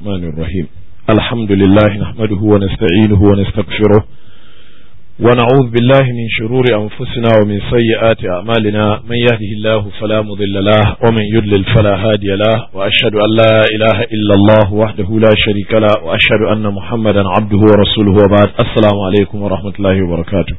الرحمن الرحيم الحمد لله نحمده ونستعينه ونستغفره ونعوذ بالله من شرور أنفسنا ومن سيئات أعمالنا من يهده الله فلا مضل له ومن يضلل فلا هادي له وأشهد أن لا إله إلا الله وحده لا شريك له وأشهد أن محمدا عبده ورسوله وبعد السلام عليكم ورحمة الله وبركاته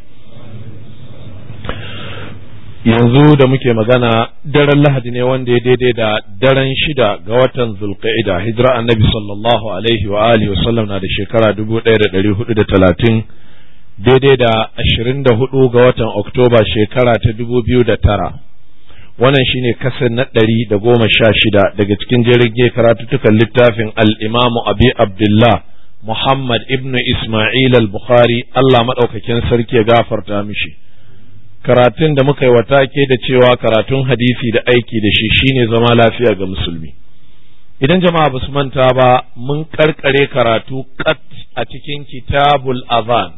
yanzu da muke magana daren lahadi ne wanda ya daidai da daren shida ga watan zulqa'ida hijira annabi sallallahu alaihi wa alihi wasallam na da shekara dubu ɗaya da ɗari hudu da talatin daidai da ashirin da hudu ga watan oktoba shekara ta dubu biyu da tara wannan shine kasar na ɗari da goma sha shida daga cikin jirage karatuttukan littafin al'imamu abi abdullah muhammad ibn isma'il al-bukhari allah maɗaukakin sarki ya gafarta mishi karatun da muka yi wa take da cewa karatun hadisi da aiki da shi shine zama lafiya ga musulmi idan jama'a ba su manta ba mun karkare karatu kat a cikin kitabul azan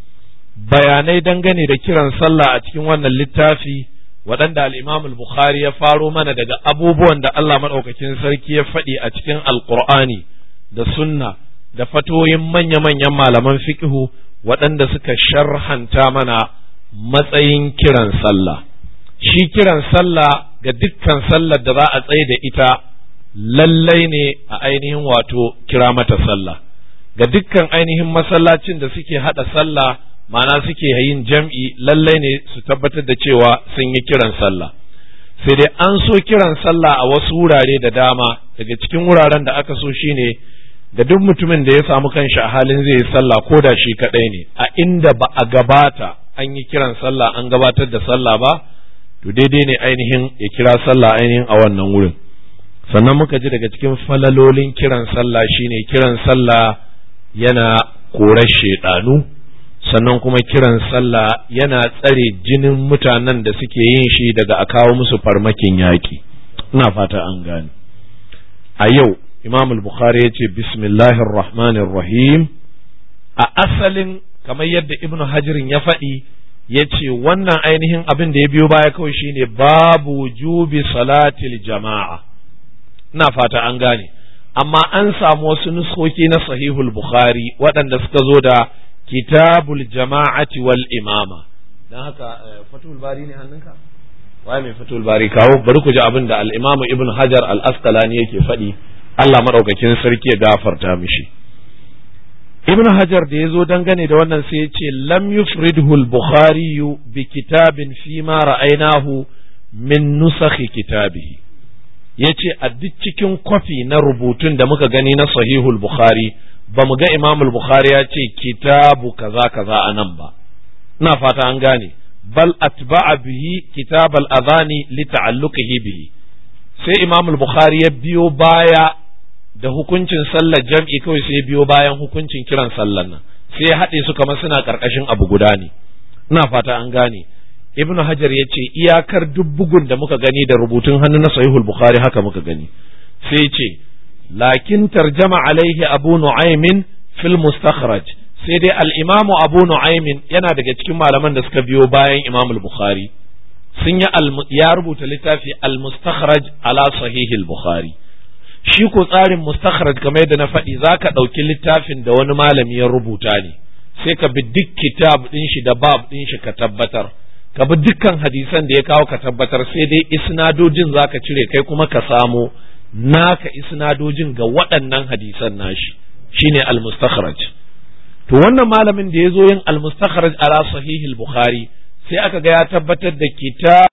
bayanai dangane da kiran sallah a cikin wannan littafi waɗanda al-imam al-bukhari ya faro mana daga abubuwan da Allah maɗaukakin sarki ya faɗi a cikin alqur'ani da sunna da fatoyin manya-manyan malaman fiqhu waɗanda suka sharhanta mana matsayin kiran sallah shi kiran sallah ga dukkan sallar da za a tsaye da ita lallai ne a ainihin wato kira mata sallah ga dukkan ainihin masallacin da suke hada sallah ma'ana suke yin jam'i lallai ne su tabbatar da cewa sun yi kiran sallah sai dai an so kiran sallah a wasu wurare da dama daga cikin wuraren da aka so shine da duk mutumin da ya samu kanshi a halin zai yi sallah ko da shi kadai ne a inda ba a gabata an yi kiran sallah an gabatar da sallah ba to daidai ne ainihin ya kira sallah ainihin a wannan wurin sannan muka ji daga cikin falalolin kiran sallah shine kiran sallah yana korar shedanu sannan kuma kiran sallah yana tsare jinin mutanen da suke yin shi daga a kawo musu farmakin yaƙi ina fata an gane a yau imam al-bukhari ya ce bismillahir rahmanir rahim a asalin kamar yadda ibnu hajirin ya faɗi ya ce wannan ainihin abin da ya biyo baya kawai shine babu wujubi salatil jama'a ina fata an gane amma an samu wasu nuskoki na sahihul bukhari waɗanda suka zo da kitabul jama'ati wal imama dan haka fatul bari ne hannunka waye mai fatul bari kawo bari ku ji abin da al-imamu ibnu hajar al-asqalani yake faɗi Allah madaukakin sarki ya gafarta mishi ibn hajar da ya zo dangane da wannan sai ya ce lam yufridhu al-bukhari bi kitabin fi ma ra'aynahu min nusakhi kitabihi yace a duk cikin kwafi na rubutun da muka gani na sahihul bukhari ba mu ga imam al-bukhari ya ce kitabu kaza kaza anan ba ina fata an gane bal atba'a bihi kitab al-adhani li ta'alluqihi bihi sai imam al-bukhari ya biyo baya da hukuncin sallar jam'i kawai sai biyo bayan hukuncin kiran sallar nan sai ya haɗe su kamar suna ƙarƙashin abu guda ne ina fata an gane ibnu hajar ya ce iyakar duk bugun da muka gani da rubutun hannu na sahihul bukhari haka muka gani sai ce lakin tarjama alaihi abu nu'aymin fil mustakhraj sai dai al-imamu abu nu'aymin yana daga cikin malaman da suka biyo bayan imamul bukhari sun yi ya rubuta littafi al-mustakhraj ala sahihil bukhari shi ko tsarin mustakhraj kamar yadda na faɗi za ka ɗauki littafin da wani malami ya rubuta ne sai ka bi duk kitab ɗin shi da bab ɗin shi ka tabbatar ka bi dukkan hadisan da ya kawo ka tabbatar sai dai isnadojin za ka cire kai kuma ka samo naka isnadojin ga waɗannan hadisan nashi shine al-mustakhraj to wannan malamin da ya zo yin al-mustakhraj ala sahihil bukhari sai aka ga ya tabbatar da kitab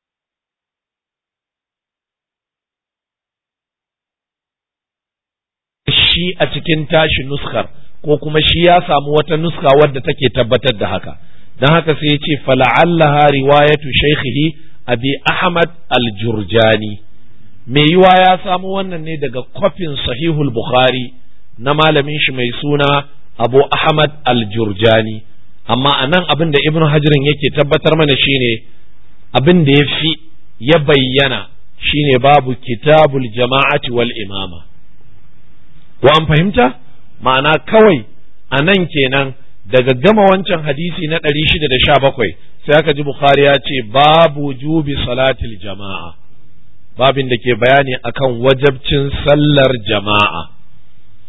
shi a cikin tashi nuskar ko kuma shi ya samu wata nuska wadda take tabbatar da haka don haka sai ya ce fala'allaha riwayatu shaykhihi abi ahmad al-jurjani mai yiwa ya samu wannan ne daga kwafin sahihul bukhari na malamin shi mai suna abu ahmad al-jurjani amma a nan abin da ibnu hajirin yake tabbatar mana shine abin da ya fi ya bayyana shine babu kitabul jama'ati wal imama wa an fahimta ma'ana kawai a nan kenan daga gama wancan hadisi na ɗari shida da sha bakwai sai aka ji bukhari ya ce babu jubi salatil jama'a babin da ke bayani akan wajabcin sallar jama'a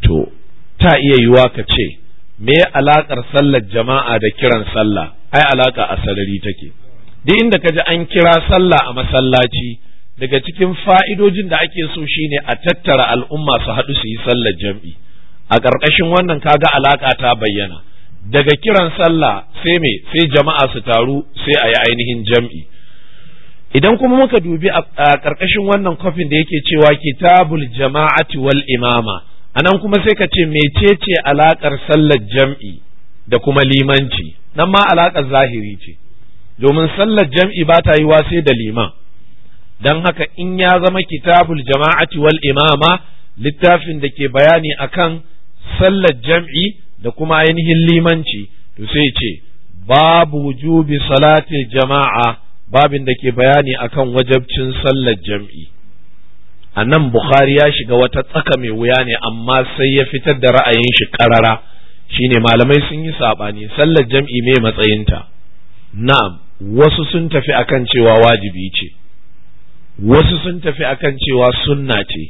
to ta iya yiwa ka ce me alaƙar sallar jama'a da kiran sallah ai alaƙa a sarari take duk inda ka ji an kira sallah a masallaci daga cikin fa'idojin da ake so shine a tattara al'umma su haɗu su yi sallar jam'i a ƙarƙashin wannan kaga alaƙa ta bayyana daga kiran sallah sai me sai jama'a su taru sai a yi ainihin jam'i idan kuma muka dubi a ƙarƙashin wannan kofin da yake cewa kitabul jama'ati wal imama anan kuma sai ka ce mecece alaƙar sallar jam'i da kuma limanci nan ma alaƙar zahiri ce domin sallar jam'i ba ta yiwa sai da liman don haka in ya zama kitabul jama'ati wal imama littafin da ke bayani akan sallar jam'i da kuma ainihin limanci to sai ce babu wujubi salatil jama'a babin da ke bayani akan wajabcin sallar jam'i a nan bukhari ya shiga wata tsaka mai wuya ne amma sai ya fitar da ra'ayin shi karara shine malamai sun yi saɓani sallar jam'i mai matsayinta na'am wasu sun tafi akan cewa wajibi ce wasu sun tafi akan cewa sunna ce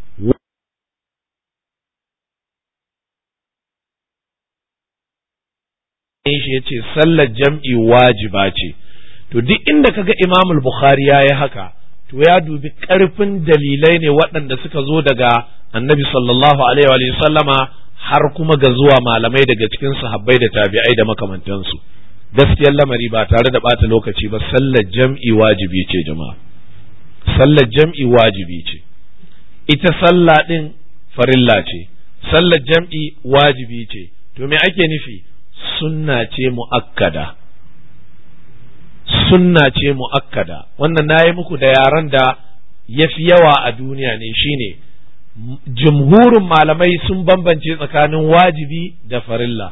shi ya ce sallar jam'i wajiba ce to duk inda kaga imam bukhari ya yi haka to ya dubi ƙarfin dalilai ne waɗanda suka zo daga annabi sallallahu alaihi wa sallama har kuma ga zuwa malamai daga cikin sahabbai da tabi'ai da makamantansu gaskiyar lamari ba tare da ɓata lokaci ba sallar jam'i wajibi ce jama'a sallar jam'i wajibi ce ita sallah ɗin farilla ce sallar jam'i wajibi ce to me ake nufi sunna ce mu'akkada sunna ce mu'akkada wannan na yi muku da yaran da ya fi yawa a duniya ne shine jumhurin malamai sun bambance tsakanin wajibi da farilla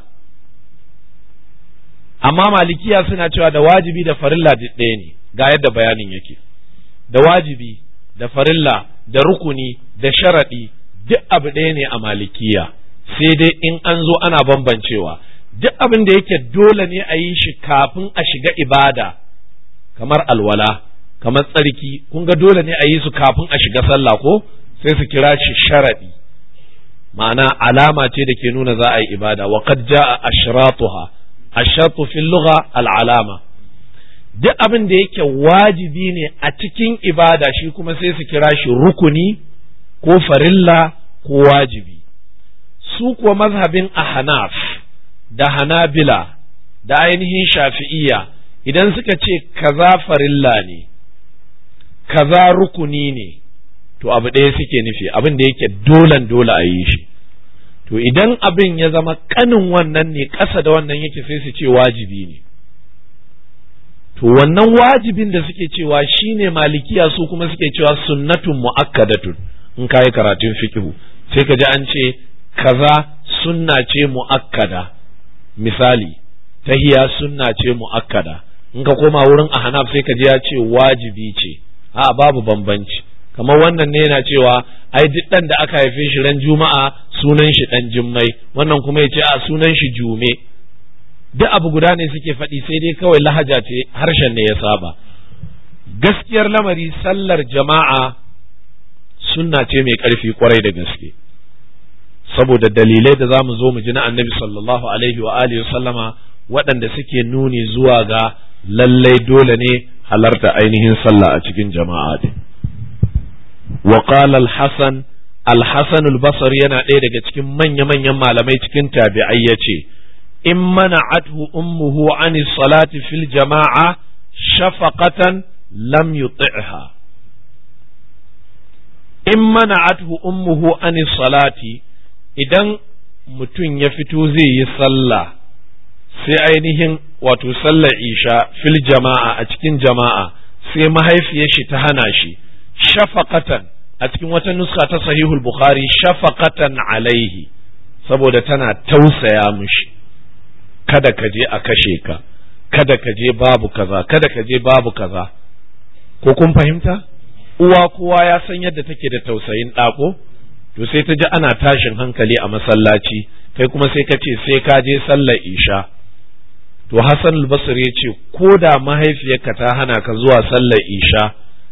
amma malikiya suna cewa da wajibi da farilla ɗaya ne ga yadda bayanin yake da wajibi da farilla da rukuni da sharaɗi duk abu ɗaya ne a malikiya sai dai in an zo ana bambancewa duk abin da yake dole ne a yi shi kafin a shiga ibada kamar alwala kamar tsarki kun ga dole ne a yi su kafin a shiga sallah ko sai su kira shi sharaɗi ma'ana alama ce da ke nuna za a yi ibada wa qad jaa ashratuha ashratu fil lugha al alama duk abin da yake wajibi ne a cikin ibada shi kuma sai su kira shi rukuni ko farilla ko wajibi su kuwa mazhabin ahnaf da hanabila da ainihin shafi'iyya idan suka ce kaza farilla ne kaza rukuni ne to abu ɗaya suke nufi abin da yake dolan dole a yi shi to idan abin ya zama kanin wannan ne ƙasa da wannan yake sai su ce wajibi ne to wannan wajibin da suke cewa shine malikiya su kuma suke cewa sunnatun mu'akkadatun in kayi karatun fiqhu sai ka ji an ce kaza sunna ce mu'akkada misali tahiya sunna ce mu'akkada in ka koma wurin ahnaf sai ka ji ya ce wajibi ce a babu bambanci kamar wannan ne yana cewa ai duk dan da aka haife shi ran juma'a sunan shi dan jummai wannan kuma ya ce a sunan shi jume duk abu guda ne suke faɗi sai dai kawai lahaja ce harshen ne ya saba gaskiyar lamari sallar jama'a sunna ce mai ƙarfi kwarai da gaske saboda dalilai da za mu zo mu ji na annabi sallallahu alaihi wa alihi sallama waɗanda suke nuni zuwa ga lallai dole ne halarta ainihin sallah a cikin jama'a din wa qala al-hasan al-hasan al-basri yana ɗaya daga cikin manya-manyan malamai cikin tabi'ai yace in mana'athu ummuhu an salati fil jama'a shafaqatan lam yuti'ha in mana'athu ummuhu an salati idan mutum ya fito zai yi sallah sai ainihin wato sallar isha fil jama'a a cikin jama'a sai mahaifiyar shi ta hana shi shafaqatan a cikin wata nuska ta sahihul bukhari shafaqatan alaihi saboda tana tausaya mishi kada ka je a kashe ka kada ka je babu kaza kada ka je babu kaza ko kun fahimta uwa kowa ya san yadda take da tausayin ɗako to sai ta ji ana tashin hankali a masallaci kai kuma sai ka ce sai ka je sallar isha to Hassan al-Basri ya ce ko da mahaifiyarka ta hana ka zuwa sallar isha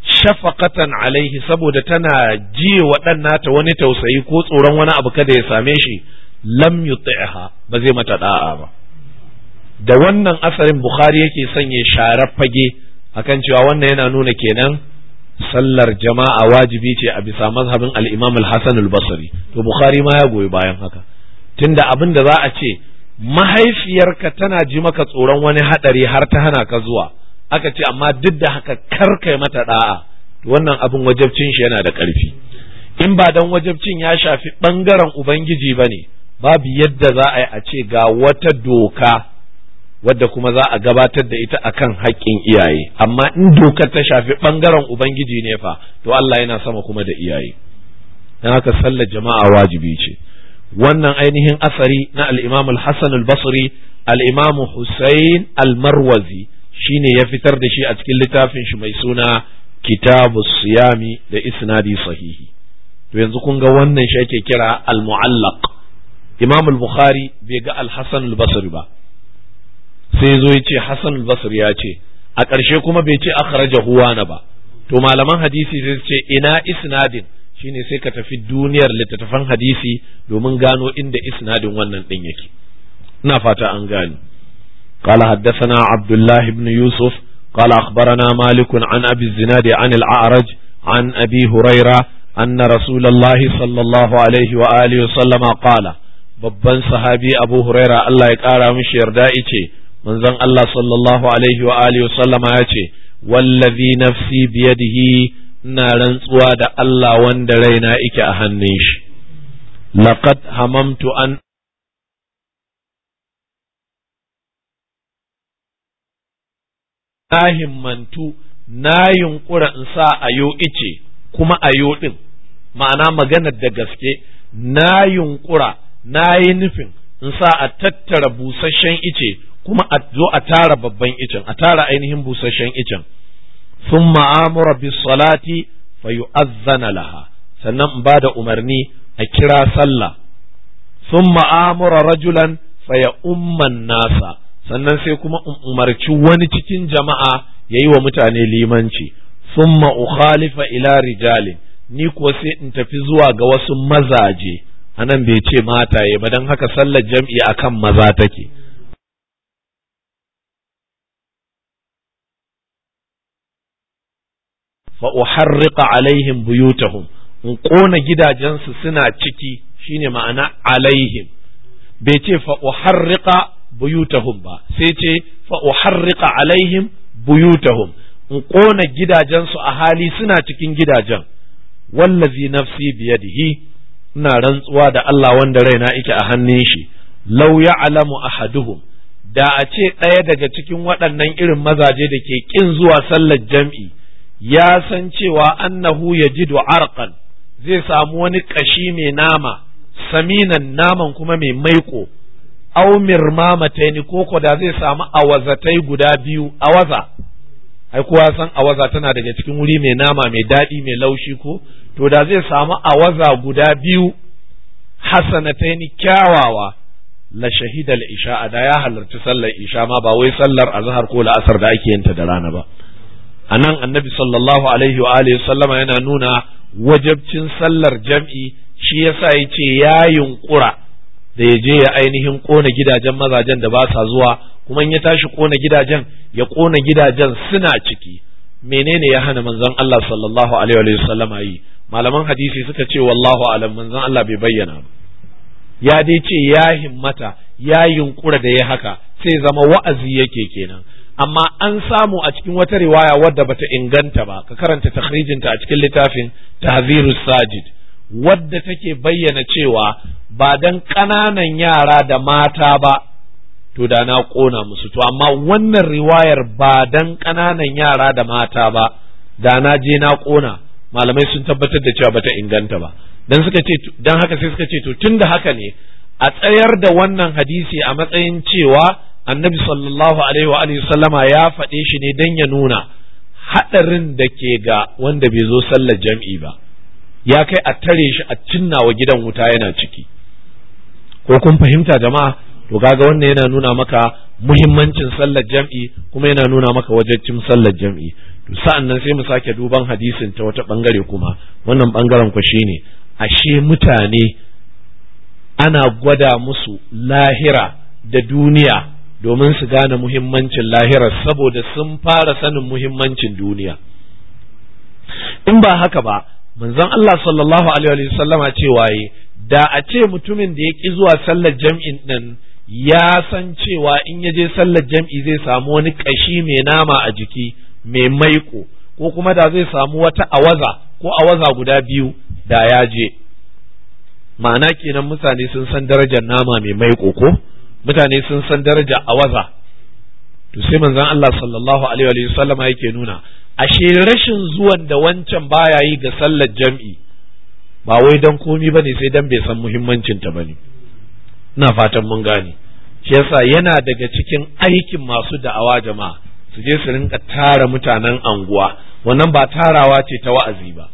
shafaqatan alaihi saboda tana ji wa ɗan nata wani tausayi ko tsoron wani abu kada ya same shi lam yuti'ha ba zai mata da'a ba da wannan asarin bukhari yake sanya sharar fage akan cewa wannan yana nuna kenan sallar jama'a wajibi ce a bisa mazhabin al-imam al-hasan al-basri to bukhari ma ya goyi bayan haka tunda abin da za a ce mahaifiyarka tana ji maka tsoron wani hadari har ta hana ka zuwa aka ce amma duk da haka kar kai mata da'a wannan abin wajabcin shi yana da ƙarfi in ba dan wajabcin ya shafi bangaren ubangiji bane babu yadda za a yi a ce ga wata doka wadda kuma za a gabatar da ita akan haƙƙin iyaye amma in dokar ta shafi bangaren ubangiji ne fa to Allah yana sama kuma da iyaye dan haka sallar jama'a wajibi ce wannan ainihin asari na al-Imam al-Hasan al-Basri al-Imam Hussein al-Marwazi shine ya fitar da shi a cikin littafin shi mai suna Kitabu Siyami da isnadi sahihi to yanzu kun ga wannan shi ake kira al-mu'allaq Imam al-Bukhari bai ga al-Hasan al-Basri ba sai zo ya ce Hasan al-Basri ya ce a ƙarshe kuma bai ce akhrajahu wana ba to malaman hadisi sai ce ina isnadin shine sai ka tafi duniyar littattafan hadisi domin gano inda isnadin wannan din yake ina fata an gane قال حدثنا عبد الله بن يوسف قال أخبرنا مالك عن أبي الزناد عن الأعرج عن أبي هريرة أن رسول الله صلى الله عليه وآله وسلم قال babban sahabi Abu Huraira Allah ya ƙara mishi yarda ice manzon Allah sallallahu alaihi wa alihi wa sallama ya ce wallazi nafsi biyadihi ina rantsuwa da Allah wanda raina ike a hannun shi laqad hamamtu an na himmantu na yunkura in sa ayo ice kuma ayo din ma'ana maganar da gaske na yunkura na yi nufin in sa a tattara busasshen ice kuma a zo a tara babban icen a tara ainihin busasshen icen sun ma'amura bis salati fa yu'azzana laha sannan in bada umarni a kira sallah sun ma'amura rajulan fa ya umman nasa sannan sai kuma in umarci wani cikin jama'a ya yi wa mutane limanci sun ukhalifa ila rijalin ni kuwa sai in tafi zuwa ga wasu mazaje anan bai ce mataye ba don haka sallar jam'i akan maza take fa uharriqa alaihim buyutahum in kona gidajensu suna ciki shine ma'ana alaihim bai ce fa uharriqa buyutahum ba sai ce fa uharriqa alaihim buyutahum in kona gidajensu a hali suna cikin gidajen wallazi nafsi biyadihi ina rantsuwa da Allah wanda raina yake a hannun shi law ya'lamu ahaduhum da a ce ɗaya daga cikin waɗannan irin mazaje da ke ƙin zuwa sallar jam'i ya san cewa annahu yajidu arqan zai samu wani ƙashi mai nama saminan naman kuma mai maiko aw mirmamataini koko da zai samu awazatai guda biyu awaza ai kowa san awaza tana daga cikin wuri mai nama mai daɗi mai laushi ko to da zai samu awaza guda biyu hasanataini kyawawa la shahidal isha da ya halarci sallar isha ma ba wai sallar azhar ko la'asar da ake yinta da rana ba anan annabi sallallahu alaihi wa alihi sallama yana nuna wajabcin sallar jam'i shi yasa yace ya yunkura da ya je ya ainihin kona gidajen mazajen da ba sa zuwa kuma in ya tashi kona gidajen ya kona gidajen suna ciki menene ya hana manzon Allah sallallahu alaihi wa sallama yi malaman hadisi suka ce wallahu alam manzon Allah bai bayyana ba ya dai ce ya himmata ya yunkura da ya haka sai zama wa'azi yake kenan amma an samu a cikin wata riwaya wadda bata inganta ba ka karanta takhrijinta a cikin littafin tahzirus sajid wadda take bayyana cewa ba dan ƙananan yara da mata ba to da na ƙona musu to amma wannan riwayar ba dan ƙananan yara da mata ba da na je na ƙona malamai sun tabbatar da cewa bata inganta ba dan suka ce dan haka sai suka ce to tunda haka ne a tsayar da wannan hadisi a matsayin cewa annabi sallallahu alaihi wa alihi sallama ya faɗe shi ne dan ya nuna haɗarin da ke ga wanda bai zo sallar jam'i ba ya kai a tare shi a cinna wa gidan wuta yana ciki ko kun fahimta jama'a to kaga wannan yana nuna maka muhimmancin sallar jam'i kuma yana nuna maka wajibcin sallar jam'i to sa'an nan sai mu sake duban hadisin ta wata bangare kuma wannan bangaren ku shine ashe mutane ana gwada musu lahira da duniya domin su gane muhimmancin lahira saboda sun fara sanin muhimmancin duniya in ba haka ba manzon Allah sallallahu alaihi wa sallama cewa da a ce mutumin da ya ki zuwa sallar jam'in nan ya san cewa in ya je sallar jam'i zai samu wani kashi mai nama a jiki mai maiko ko kuma da zai samu wata awaza ko awaza guda biyu da ya je ma'ana kenan mutane sun san darajar nama mai maiko ko mutane sun san darajar awaza to sai manzon Allah sallallahu alaihi wa sallama yake nuna ashe rashin zuwan da wancan baya yi ga sallar jam'i ba wai dan komi bane sai dan bai san muhimmancin ta bane ina fatan mun gane shi yasa yana daga cikin aikin masu da'awa jama'a su je su rinka tara mutanen anguwa wannan ba tarawa ce ta wa'azi ba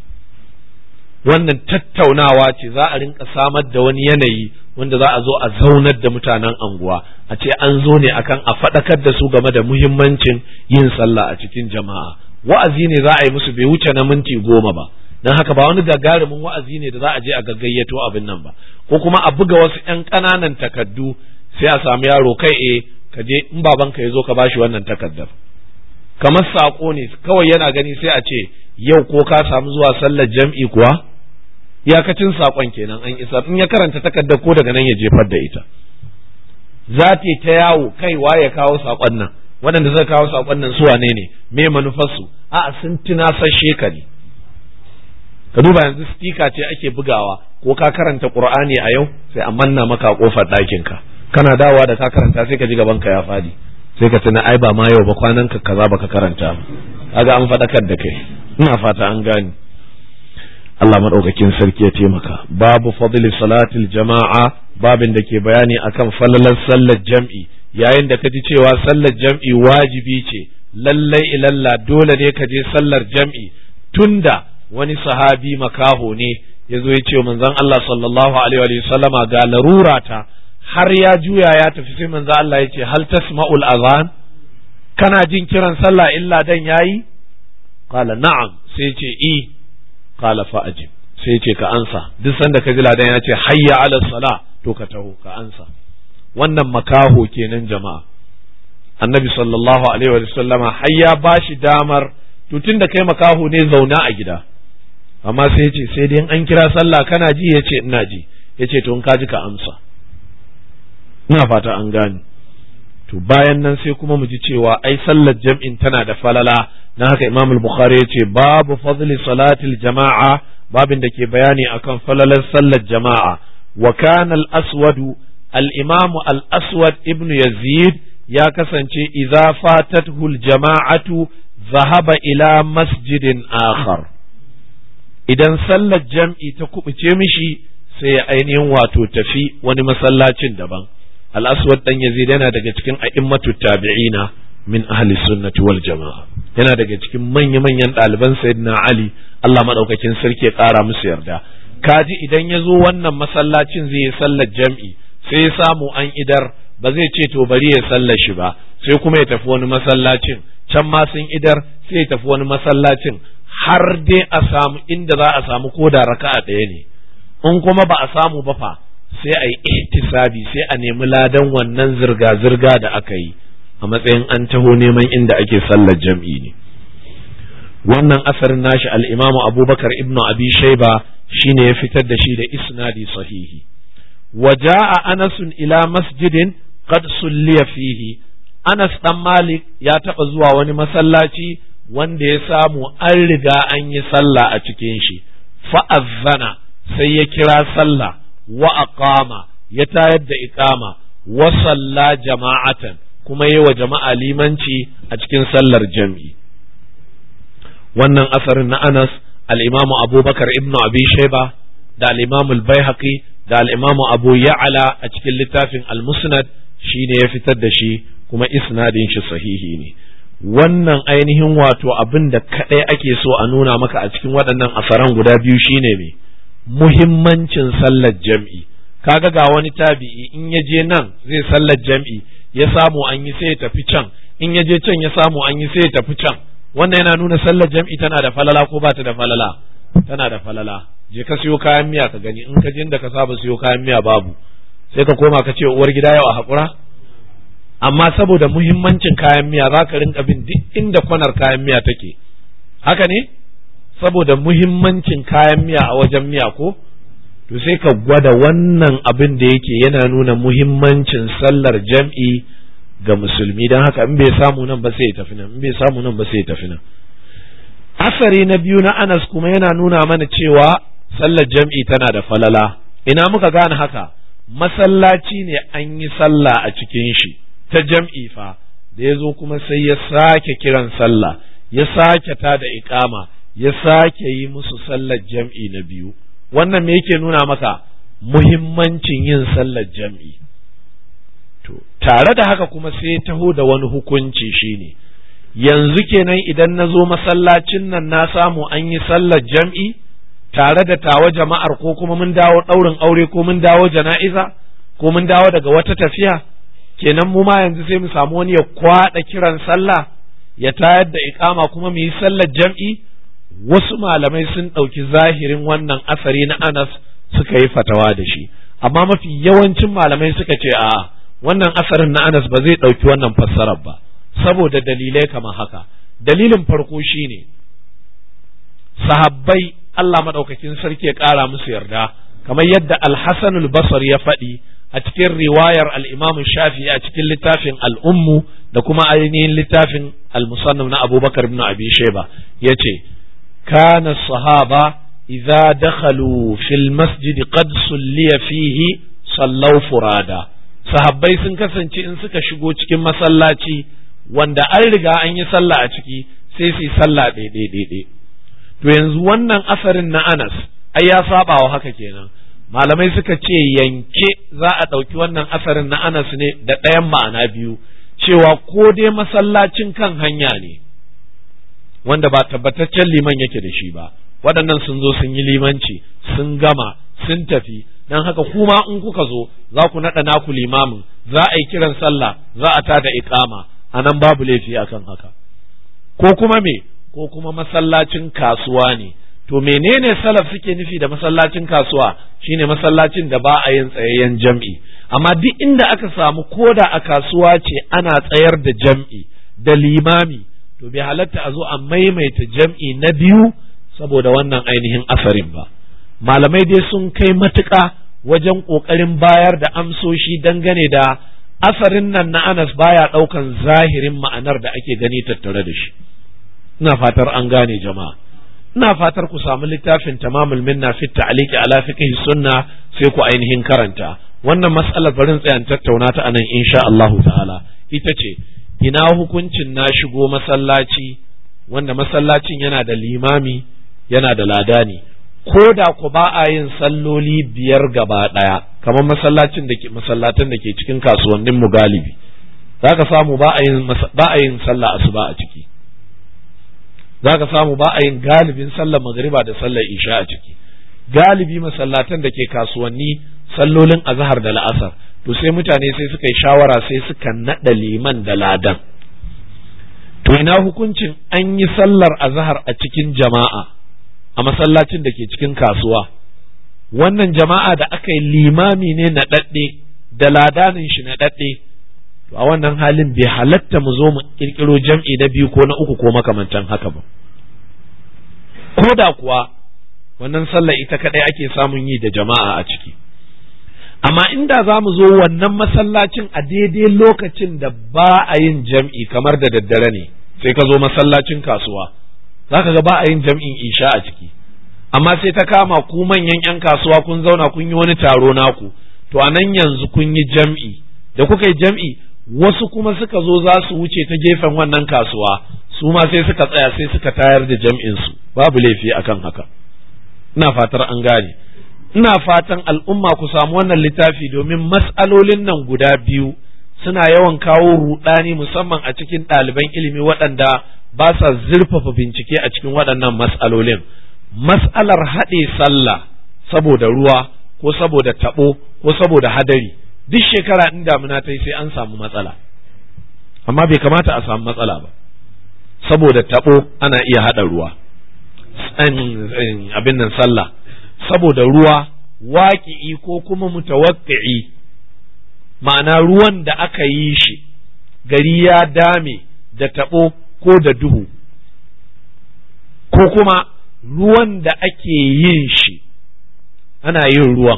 wannan tattaunawa ce za a rinka samar da wani yanayi wanda za a zo a zaunar da mutanen anguwa a ce an zo ne akan a faɗakar da su game da muhimmancin yin sallah a cikin jama'a wa'azi ne za a yi musu bai wuce na minti goma ba don haka ba wani gagarumin wa'azi ne da za a je a gaggayyato abin nan ba ko kuma a buga wasu 'yan ƙananan takaddu sai a samu yaro kai e ka je in babanka ya zo ka bashi wannan takaddar kamar saƙo ne kawai yana gani sai a ce yau ko ka samu zuwa sallar jam'i kuwa iyakacin saƙon kenan an isa in ya karanta takardar ko daga nan ya jefar da ita za ta ta yawo kai ya kawo saƙon nan waɗanda suka kawo saƙon nan su wane ne me manufarsu a sun tunasashe ka ne ka duba yanzu stika ce ake bugawa ko ka karanta qur'ani a yau sai a manna maka a kofar ɗakin ka kana dawowa da ka karanta sai ka ji gaban ka ya fadi sai ka tuna ai ba ma yau ba kwanan ka kaza baka karanta kaga an faɗakar da kai ina fata an gane Allah madaukakin sarki ya taimaka babu fadli salatil jama'a babin da ke bayani akan falalar sallar jam'i yayin da ka ji cewa sallar jam'i wajibi ce lallai ilalla dole ne ka je sallar jam'i tunda wani sahabi makaho ne ya zo ya ce manzon Allah sallallahu alaihi wa sallama ga larura ta har ya juya ya tafi sai manzon Allah ya ce hal tasma'ul azan kana jin kiran sallah illa dan yayi qala na'am sai ce i qala fa ajib sai ce ka ansa duk sanda ka ji ladan ya ce hayya ala sala to ka taho ka ansa wannan makaho kenan jama'a annabi sallallahu alaihi wa sallama har ya bashi damar to tunda kai makaho ne zauna a gida amma sai ce sai dai an kira sallah kana ji ya ce ina ji ya ce to in ka ji ka amsa ina fata an gane to bayan nan sai kuma mu ji cewa ai sallar jam'in tana da falala na haka imam al-bukhari ya ce babu fadli salatil jama'a babin da ke bayani akan falalar sallar jama'a wa kana al-aswad al-imam al-aswad ibn yazid ya kasance idza fatathu al-jama'atu zahaba ila masjidin akhar idan sallar jam'i ta kubuce mishi sai ya ainihin wato tafi wani masallacin daban al-aswad dan yazid yana daga cikin a'immatu tabi'ina min ahli sunnati wal jama'a yana daga cikin manya-manyan ɗaliban sayyidina ali Allah madaukakin sarki ya ƙara musu yarda kaji idan ya zo wannan masallacin zai yi sallar jam'i sai ya samu an idar ba zai ce to bari ya sallar shi ba sai kuma ya tafi wani masallacin can ma sun idar sai ya tafi wani masallacin har dai a samu inda za a samu ko da raka'a ɗaya ne in kuma ba a samu ba fa sai a yi ihtisabi sai a nemi ladan wannan zirga-zirga da aka yi a matsayin an taho neman inda ake sallar jam'i ne wannan asarin nashi al'imamu abubakar ibnu abi shaiba shine ya fitar da shi da isnadi sahihi waja'a anasun ila masjidin qad sulliya fihi anas dan malik ya taɓa zuwa wani masallaci wanda ya samu an riga an yi sallah a cikin shi fa'azzana sai ya kira sallah wa aqama ya tayar da iqama wa salla jama'atan kuma yi wa jama'a limanci a cikin sallar jam'i wannan asarin na Anas al-Imamu Abubakar ibn Abi Shayba da al-Imamu al-Baihaqi da al-Imamu Abu Ya'la a cikin littafin al-Musnad shine ya fitar da shi kuma isnadin shi sahihi ne wannan ainihin wato abin da kadai ake so a nuna maka a cikin waɗannan asaran guda biyu shine me muhimmancin sallar jam'i kaga ga wani tabi'i in ya je nan zai sallar jam'i ya samu an yi sai ya tafi can in ya je can ya samu an yi sai ya tafi can wannan yana nuna sallar jam'i tana da falala ko ba ta da falala tana da falala je ka siyo kayan miya ka gani in ka je inda ka saba siyo kayan miya babu sai ka koma ka ce uwar gida yau a haƙura amma saboda muhimmancin kayan miya za ka rinka bin duk inda kwanar kayan miya take haka ne saboda muhimmancin kayan miya a wajen miya ko to sai ka gwada wannan abin da yake yana nuna muhimmancin sallar jam'i ga musulmi don haka in bai samu nan ba sai ya tafi nan in bai samu nan ba sai ya tafi nan asari na biyu na Anas kuma yana nuna mana cewa sallar jam'i tana da falala ina muka gane haka masallaci ne an yi sallah a cikin shi ta jam'i fa da ya zo kuma sai ya sake kiran sallah ya sake ta da iƙama ya sake yi musu sallar jam'i na biyu wannan me yake nuna maka muhimmancin yin sallar jam'i to tare da haka kuma sai taho da wani hukunci shine yanzu kenan idan na zo masallacin nan na samu an yi sallar jam'i tare da tawa jama'ar ko kuma mun dawo ɗaurin aure ko mun dawo jana'iza ko mun dawo daga wata tafiya kenan mu ma yanzu sai mu samu wani ya kwaɗa kiran sallah ya tayar da iƙama kuma mu yi sallar jam'i wasu malamai sun ɗauki zahirin wannan asari na Anas suka yi fatawa da shi amma mafi yawancin malamai suka ce a wannan asarin na Anas ba zai ɗauki wannan fassarar ba saboda dalilai kamar haka dalilin farko shine sahabbai Allah maɗaukakin sarki ya ƙara musu yarda kamar yadda Al-Hasan al-Basri ya faɗi a cikin riwayar al-Imam Shafi'i a cikin littafin al-Ummu da kuma ainihin littafin al-Musannaf na Abubakar ibn Abi Shayba yace كان الصحابة إذا دخلوا في المسجد قد صلي فيه صلوا فرادا sahabbai sun kasance in suka shigo cikin masallaci wanda an riga an yi sallah a ciki sai su yi sallah ɗaiɗaiɗaiɗai to yanzu wannan asarin na Anas ai ya saba wa haka kenan malamai suka ce yanke za a ɗauki wannan asarin na Anas ne da ɗayan ma'ana biyu cewa ko dai masallacin kan hanya ne wanda ba tabbataccen liman yake da shi ba waɗannan sun zo sun yi limanci sun gama sun tafi don haka kuma in kuka zo za ku naɗa naku limamin za a yi kiran sallah za a tada iƙama a nan babu laifi akan haka ko kuma me ko kuma masallacin kasuwa ne to menene salaf suke nufi da masallacin kasuwa shine masallacin da ba a yin tsayayyen jam'i amma duk inda aka samu koda a kasuwa ce ana tsayar da jam'i da limami to bai halatta a zo a maimaita jam'i na biyu saboda wannan ainihin asarin ba malamai dai sun kai matuƙa wajen ƙoƙarin bayar da amsoshi dangane da asarin nan na anas baya ɗaukan zahirin ma'anar da ake gani tattare da shi ina fatar an gane jama'a ina fatar ku samu littafin tamamul minna fi ta'liqi ala fiqh sunna sai ku ainihin karanta wannan mas'alar barin tsayan tattauna ta anan insha Allahu ta'ala ita ce ina hukuncin na shigo masallaci wanda masallacin yana da limami yana da ladani ko da ku ba a yin salloli biyar gaba ɗaya kamar masallacin da ke masallatan da ke cikin kasuwannin mu galibi zaka samu ba a yin ba a yin sallah asuba a ciki zaka samu ba a yin galibin sallar magriba da sallar isha a ciki galibi masallatan da ke kasuwanni sallolin azhar da la'asar to sai mutane sai suka yi shawara sai suka naɗa liman da ladan to ina hukuncin an yi sallar azhar a cikin jama'a a masallacin da ke cikin kasuwa wannan jama'a da aka yi limami ne naɗaɗɗe da ladanin shi naɗaɗɗe to a wannan halin bai halatta mu zo mu ƙirƙiro jam'i na biyu ko na uku ko makamantan haka ba ko da kuwa wannan sallar ita kaɗai ake samun yi da jama'a a ciki amma inda za mu zo wannan masallacin a daidai lokacin da ba a yin jam'i kamar da daddare ne sai ka zo masallacin kasuwa za ka ga ba a yin jam'in isha a ciki amma sai ta kama ku manyan 'yan kasuwa kun zauna kun yi wani taro naku to a nan yanzu kun yi jam'i da kuka yi jam'i wasu kuma suka zo za su wuce ta gefen wannan kasuwa su ma sai suka tsaya sai suka tayar da jam'in su babu laifi akan haka ina fatar an gane ina fatan al'umma ku samu wannan littafi domin mas'alolin nan guda biyu suna yawan kawo rudani musamman a cikin ɗaliban ilimi waɗanda ba sa zurfafa bincike a cikin waɗannan mas'alolin mas'alar haɗe sallah saboda ruwa ko saboda taɓo ko saboda hadari duk shekara in damuna ta yi sai an samu matsala amma bai kamata a samu matsala ba saboda taɓo ana iya haɗa ruwa abin nan sallah saboda ruwa waƙi'i ko kuma mutawaqqi'i ma'ana ruwan da aka yi shi gari ya dame da taɓo ko da duhu ko kuma ruwan da ake yin shi ana yin ruwan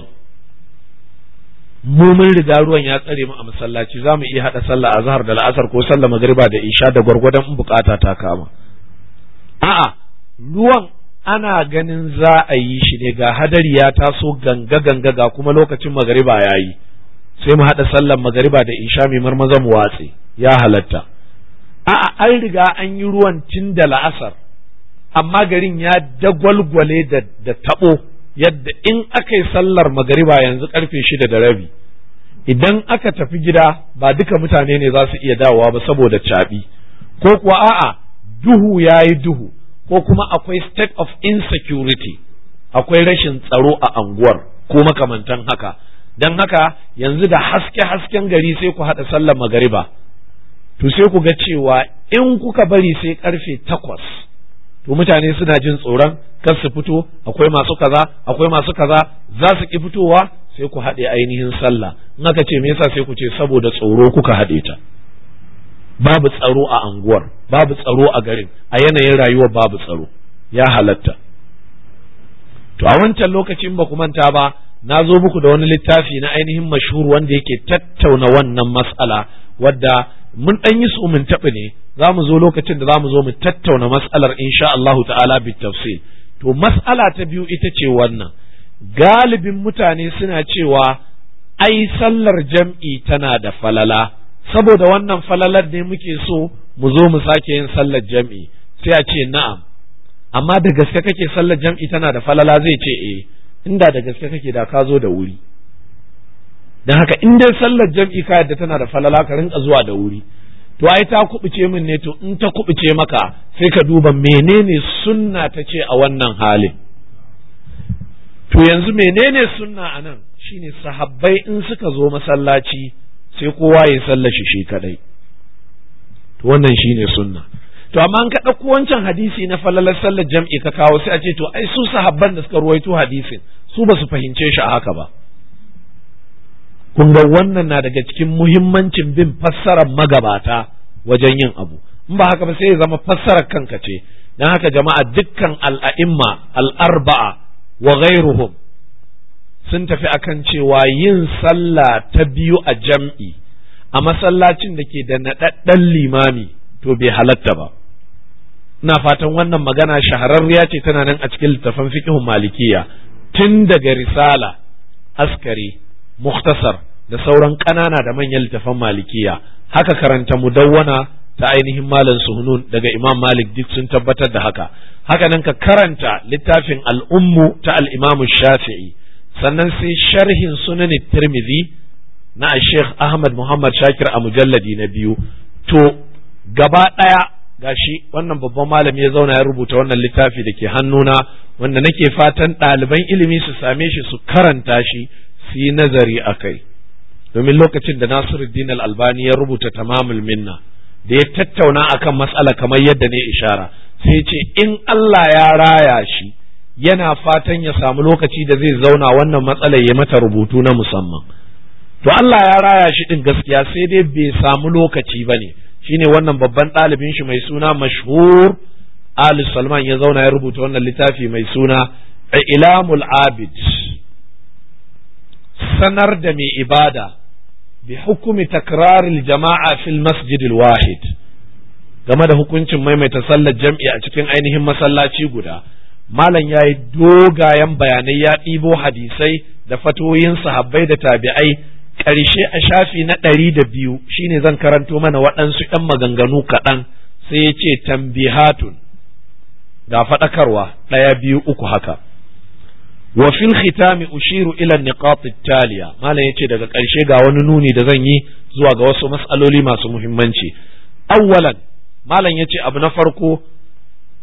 mu mun riga ruwan ya tsare mu a masallaci za mu iya haɗa sallah a zahar da la'asar ko sallah magariba da isha da gwargwadon in bukata ta kama a'a ruwan ana ganin za a yi shi ne ga hadari ya taso ganga ganga ga kuma lokacin magariba ya yi sai mu haɗa sallar magariba da isha mai marmaza mu watse ya halatta a'a an riga an yi ruwan tun da la'asar amma garin ya dagwalgwale da, da taɓo yadda in aka yi sallar magariba yanzu karfe shida da rabi idan aka tafi gida ba duka mutane ne za su iya dawowa ba saboda caɓi ko kuwa a'a duhu ya yi duhu ko kuma akwai state of insecurity akwai rashin tsaro a anguwar ko makamantan haka don haka yanzu da haske-hasken gari sai ku haɗa sallar magariba to sai ku ga cewa in kuka bari sai karfe takwas to mutane suna jin tsoron kar su fito akwai masu kaza akwai masu kaza za su ki fitowa sai ku haɗe ainihin sallah in aka ce me yasa sai ku ce saboda tsoro kuka haɗe ta babu tsaro a anguwar babu tsaro a garin a yanayin rayuwar babu tsaro ya halatta to a wancan lokacin ba ku manta ba na zo muku da wani littafi na ainihin mashhur wanda yake tattauna wannan mas'ala wadda mun ɗan yi su mun taɓa ne za mu zo lokacin da za mu zo mu tattauna mas'alar insha Allahu ta'ala bit tafsil to mas'ala ta biyu ita ce wannan galibin mutane suna cewa ai sallar jam'i tana da falala saboda wannan falalar ne muke so mu zo mu sake yin sallar jam'i sai a ce na'am amma da gaske kake sallar jam'i tana da falala zai ce eh inda da gaske kake da ka zo da wuri don haka in dai sallar jam'i ka yadda tana da falala ka rinka zuwa da wuri to ai ta kubuce min ne to in ta kubuce maka sai ka duba menene sunna ta ce a wannan halin to yanzu menene sunna a nan shine sahabbai in suka zo masallaci sai kowa ya sallashi shi kadai to wannan shine sunna to amma an ka ɗauko wancan hadisi na falalar sallar jam'i ka kawo sai a ce to ai su sahabban da suka ruwaito hadisin su ba su fahimce shi a haka ba kun ga wannan na daga cikin muhimmancin bin fassarar magabata wajen yin abu in ba haka ba sai ya zama fassarar kanka ce dan haka jama'a dukkan al'a'imma al'arba'a wa ghairuhum sun tafi akan cewa yin sallah ta biyu a jam'i a masallacin da ke da naɗaɗɗen limami to bai halatta ba ina fatan wannan magana shahararriya ce tana nan a cikin littafin fiqhun malikiya tun daga risala askari muktasar da sauran ƙanana da manyan littafan malikiya haka karanta mudawwana ta ainihin malam suhunun daga imam malik duk sun tabbatar da haka haka nan ka karanta littafin al'ummu ta al'imamu shafi'i sannan sai sharhin sunan tirmidhi na sheikh ahmad muhammad shakir a mujalladi na biyu to gaba ɗaya gashi wannan babban malami ya zauna ya rubuta wannan littafi da ke hannuna wanda nake fatan ɗaliban ilimi su same shi su karanta shi su yi nazari a kai domin lokacin da nasiruddin al-albani ya rubuta tamamul minna da ya tattauna akan matsala kamar yadda ne ishara sai ce in Allah ya raya shi yana fatan ya samu lokaci da zai zauna wannan matsalar ya mata rubutu na musamman to Allah ya raya shi din gaskiya sai dai bai samu lokaci ba ne shine wannan babban ɗalibin shi mai suna mashhur Ali Salman ya zauna ya rubuta wannan littafi mai suna Ilamul Abid sanar da mai ibada bi hukumi takraril jama'a fil masjidil wahid game da hukuncin maimaita sallar jam'i a cikin ainihin masallaci guda malam ya yi dogayen bayanai ya ɗibo hadisai da fatoyin sahabbai da tabi'ai ƙarshe a shafi na ɗari da biyu shine zan karanto mana waɗansu ‘yan maganganu kaɗan sai ya ce tambihatun ga faɗakarwa ɗaya biyu uku haka wa fil khitami ushiru ila niqat taliya malam yace daga ƙarshe ga wani nuni da zan yi zuwa ga wasu mas'aloli masu muhimmanci awwalan malam yace abu na farko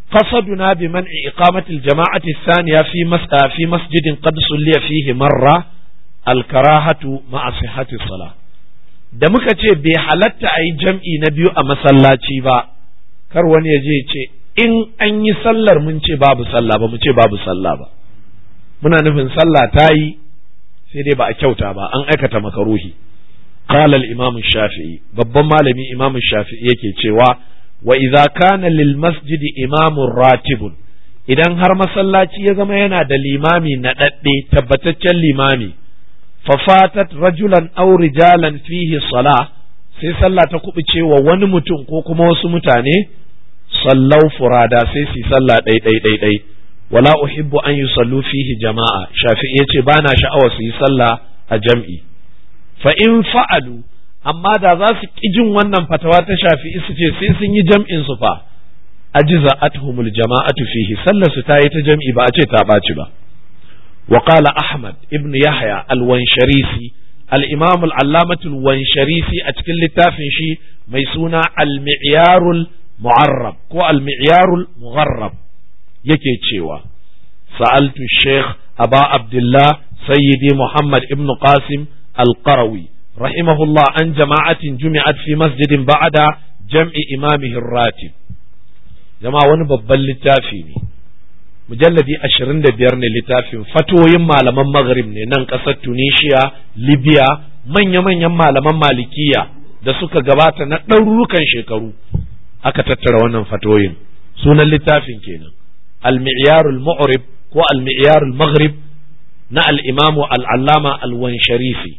قصدنا بمنع إقامة الجماعة الثانية في في مسجد قد صلي فيه مرة الكراهة مع صحة الصلاة da muka ce bai halatta a yi jam'i na biyu a masallaci ba kar wani ya je ce in an yi sallar mun ce babu sallah ba mu ce babu sallah ba muna nufin sallah ta yi sai dai ba a kyauta ba an aikata makaruhi qala al-imam shafi'i babban malami imam shafi'i yake cewa wa idza kana lil masjid imamun ratibun idan har masallaci ya zama yana da limami na dadde tabbataccen limami fafatat rajulan aw rijalan fihi salah sai sallah ta kubuce wa wani mutum ko kuma wasu mutane sallau furada sai su sallah ɗai ɗai ɗai ɗai wala uhibbu an yusallu fihi jama'a shafi'i yace bana sha'awar su yi sallah a jam'i fa in fa'alu amma da za su ƙi jin wannan fatawa ta shafi'i su ce sai sun yi jam'in su fa ajiza athumul jama'atu fihi sallar su ta yi ta jam'i ba a ce ta ɓaci ba wa qala ahmad ibn yahya al-wansharisi al-imam al-allamah al-wansharisi a cikin littafin shi mai suna al-mi'yarul mu'arrab ko al-mi'yarul mugharrab yake cewa sa'altu sheikh aba abdullah sayyidi muhammad ibn qasim al-qarawi رحمه الله عن جماعة جمعت في مسجد بعد جمع إمامه الراتب جماعة wani babban littafi ne mujalladi ashirin da biyar ne littafin fatoyin malaman maghrib ne nan ƙasar tunisia libya manya-manyan malaman malikiya da suka gabata na ɗarurukan shekaru aka tattara wannan fatoyin sunan littafin kenan al-mi'yarul mu'rib ko al-mi'yarul maghrib na al-imamu al-allama al-wansharifi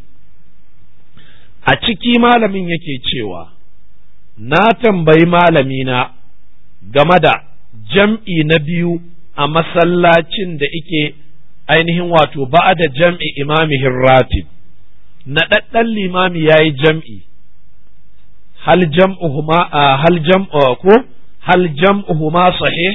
a ciki malamin yake cewa na tambayi malamina game da jam'i na biyu a masallacin da ike ainihin wato ba'a da jam'i imamihin ratib na ɗaɗɗan limami ya yi jam'i hal jam'uhuma hal jam'u ko hal jam'uhuma sahih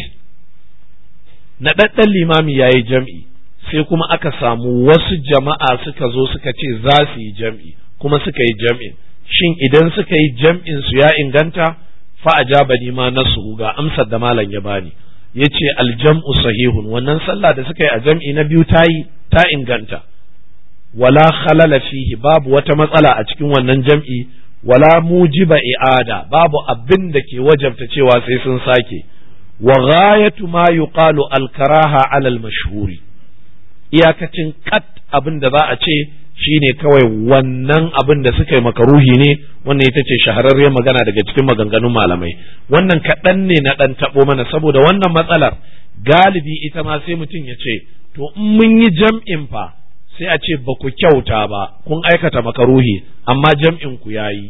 na ɗaɗɗan limami ya yi jam'i sai kuma aka samu wasu jama'a suka zo suka ce za su yi jam'i kuma suka yi jam'in shin idan suka yi jam'in su ya inganta fa ajabani ma nasu ga amsar da malam ya bani yace aljam'u sahihun wannan sallah da suka yi a jam'i na biyu ta yi ta inganta wala khalala fihi babu wata matsala a cikin wannan jam'i wala mujiba i'ada babu abin da ke wajabta cewa sai sun sake wa ghayatu ma yuqalu al-karaha ala al-mashhuri iyakacin kat abin da za a ce shine kawai wannan abin da suka yi makaruhi ne wannan ita ce shahararriyar magana daga cikin maganganun malamai wannan kaɗan ne na ɗan taɓo mana saboda wannan matsalar galibi ita ma sai mutum ya ce to in mun yi jam'in fa sai a ce ba ku kyauta ba kun aikata makaruhi amma jam'in ku yayi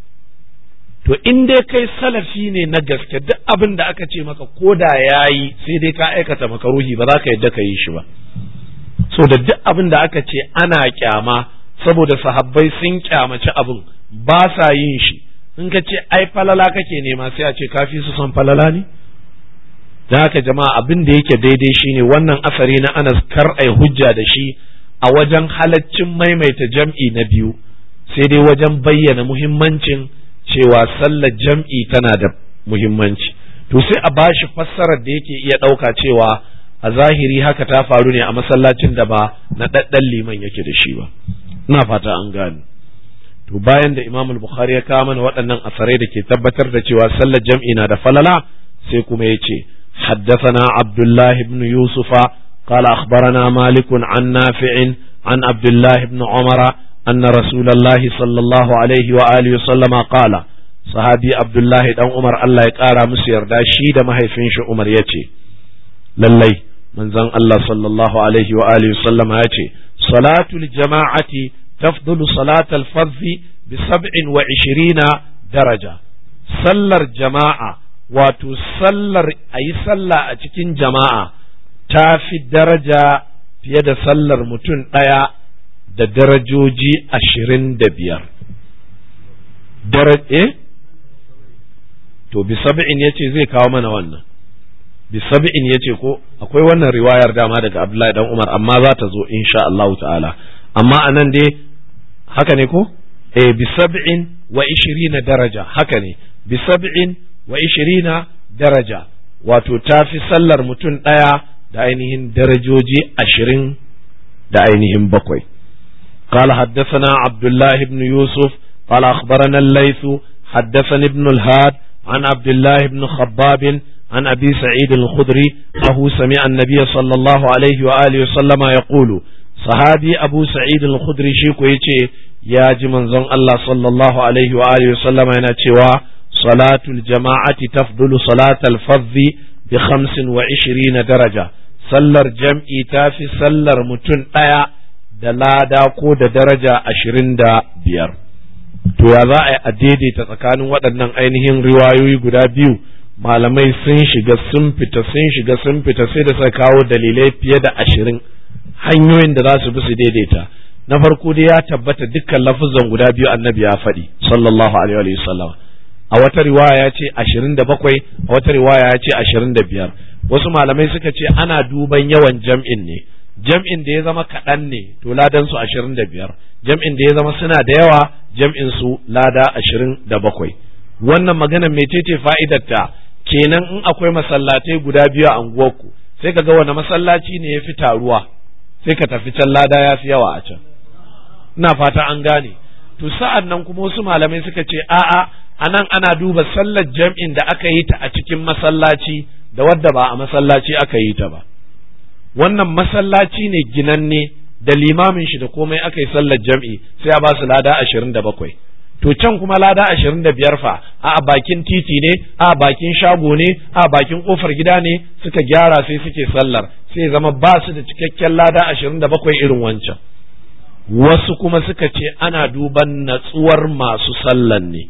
to in dai kai salafi ne na gaske duk abin da aka ce maka ko da yayi sai dai ka aikata makaruhi ba za ka yadda ka yi shi ba so da duk abin da aka ce ana kyama saboda sahabbai sun kyamaci abin ba sa yin shi in ka ce ai falala kake nema sai a ce kafi su son falala ne da haka jama'a abin da yake daidai shine wannan asari na Anas kar ai hujja da shi a wajen halaccin maimaita jam'i na biyu sai dai wajen bayyana muhimmancin cewa sallar jam'i tana da muhimmanci to sai a bashi fassarar da yake iya ɗauka cewa a zahiri haka ta faru ne a masallacin da ba na ɗaɗɗan liman yake da shi ba ina fata an gane to bayan da imam bukhari ya kawo mana waɗannan asarai da ke tabbatar da cewa sallar jam'i na da falala sai kuma ya ce حدثنا عبد الله بن يوسف قال أخبرنا مالك عن نافع عن عبد الله بن عمر أن رسول الله صلى الله عليه وآله وسلم قال صحابي عبد الله بن عمر الله يقارى مسير دا شيد ما هيفنش عمر يتي للي من زن الله صلى الله عليه وآله وسلم يتي صلاة الجماعة تفضل صلاة الفرض بسبع وعشرين درجة sallar jama'a wato sallar a yi sallah a cikin jama'a ta fi daraja fiye da sallar mutum ɗaya da darajoji ashirin da biyar. Eh? To, bi sab'in ya ce zai kawo mana wannan. Bi sab'in ya ce ko akwai wannan riwayar dama daga Abdullahi dan Umar amma za ta zo insha Allah ta'ala. Amma a nan dai haka ne ko? Eh, bi sab'in wa ishirina daraja haka ne. bi sab'in wa ishirina daraja wato ta fi sallar mutum ɗaya da ainihin darajoji ashirin da ainihin bakwai قال حدثنا عبد الله بن يوسف قال أخبرنا الليث حدثني ابن الهاد عن عبد الله بن خباب عن أبي سعيد الخدري أنه سمع النبي صلى الله عليه وآله وسلم يقول صحابي أبو سعيد الخدري شيكو يتي يا جمن زن الله صلى الله عليه وآله وسلم ينتوى صلاة الجماعة تفضل صلاة الفض بخمس وعشرين درجة sallar jam'i ta fi sallar mutum ɗaya da lada ko da daraja ashirin da biyar. To ya za a yi a daidaita tsakanin waɗannan ainihin riwayoyi guda biyu malamai sun shiga sun fita sun shiga sun fita sai da suka kawo dalilai fiye da ashirin hanyoyin da za su bi su daidaita. Na farko dai ya tabbata dukkan lafuzan guda biyu annabi ya faɗi sallallahu alaihi wa sallam. a wata riwaya ya ce ashirin da bakwai a wata riwaya ya ce ashirin da biyar wasu malamai suka ce ana duban yawan jam'in ne jam'in da ya zama kaɗan ne to ladan su ashirin da biyar jam'in da ya zama suna da yawa jam'in su lada ashirin da bakwai wannan magana mecece fa'idarta kenan in akwai masallatai guda biyu a unguwarku sai ka ga wani masallaci ne ya fi taruwa sai ka tafi can lada ya fi yawa a can ina fata an gane to sa'an nan kuma wasu malamai suka ce a'a a nan ana duba sallar jam'in da aka yi ta a cikin masallaci da wadda ba a masallaci aka yi ta ba wannan masallaci ne ginanne da limamin shi da komai aka yi sallar jam'i sai a ba su lada ashirin da bakwai to can kuma lada ashirin da biyar fa a bakin titi ne a bakin shago ne a bakin kofar gida ne suka gyara sai suke sallar sai zama ba su da cikakken lada ashirin da bakwai irin wancan wasu kuma suka ce ana duban natsuwar masu sallan ne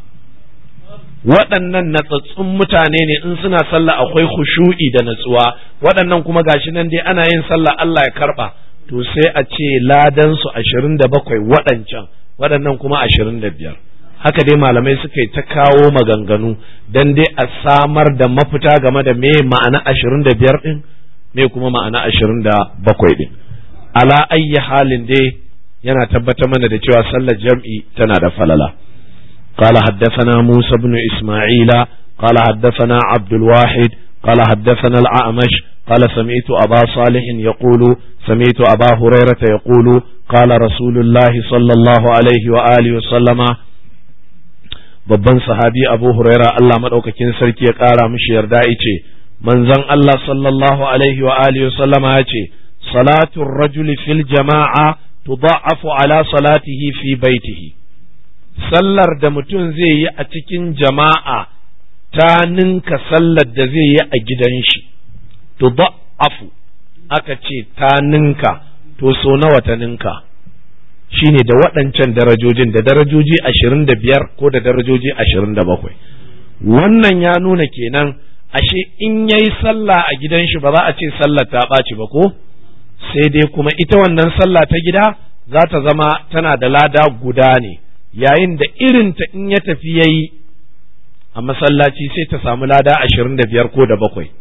waɗannan natsatsun mutane ne in suna sallah akwai khushu'i da natsuwa waɗannan kuma gashi nan dai ana yin sallah Allah ya karɓa to sai a ce ladan su ashirin da bakwai waɗancan waɗannan kuma ashirin da biyar haka dai malamai suka yi ta kawo maganganu dan dai a samar da mafita game da me ma'ana ashirin da biyar ɗin me kuma ma'ana ashirin da bakwai ɗin ala ayyi halin dai yana tabbatar mana da cewa sallar jam'i tana da falala قال حدثنا موسى بن إسماعيل قال حدثنا عبد الواحد قال حدثنا الأعمش قال سمعت أبا صالح يقول سمعت أبا هريرة يقول قال رسول الله صلى الله عليه وآله وسلم babban sahabi abu huraira Allah maɗaukakin sarki ya ƙara mishi yarda ice manzon Allah sallallahu alaihi wa alihi sallama ya ce salatu rajuli fil jama'a tudha'afu ala salatihi fi baitihi sallar da mutum zai yi a cikin jama'a ta ninka sallar da zai yi a gidan shi to afu aka ce ta ninka to so nawa ta ninka shine da waɗancan darajojin da darajoji ashirin da biyar ko da darajoji ashirin da bakwai wannan ya nuna kenan ashe in yayi sallah a gidan shi ba za a ce sallar ta ɓaci ba ko sai dai kuma ita wannan sallah ta gida za ta zama tana da lada guda ne yayin da irinta in ya tafi ya yi a masallaci sai ta samu lada ashirin da biyar ko da bakwai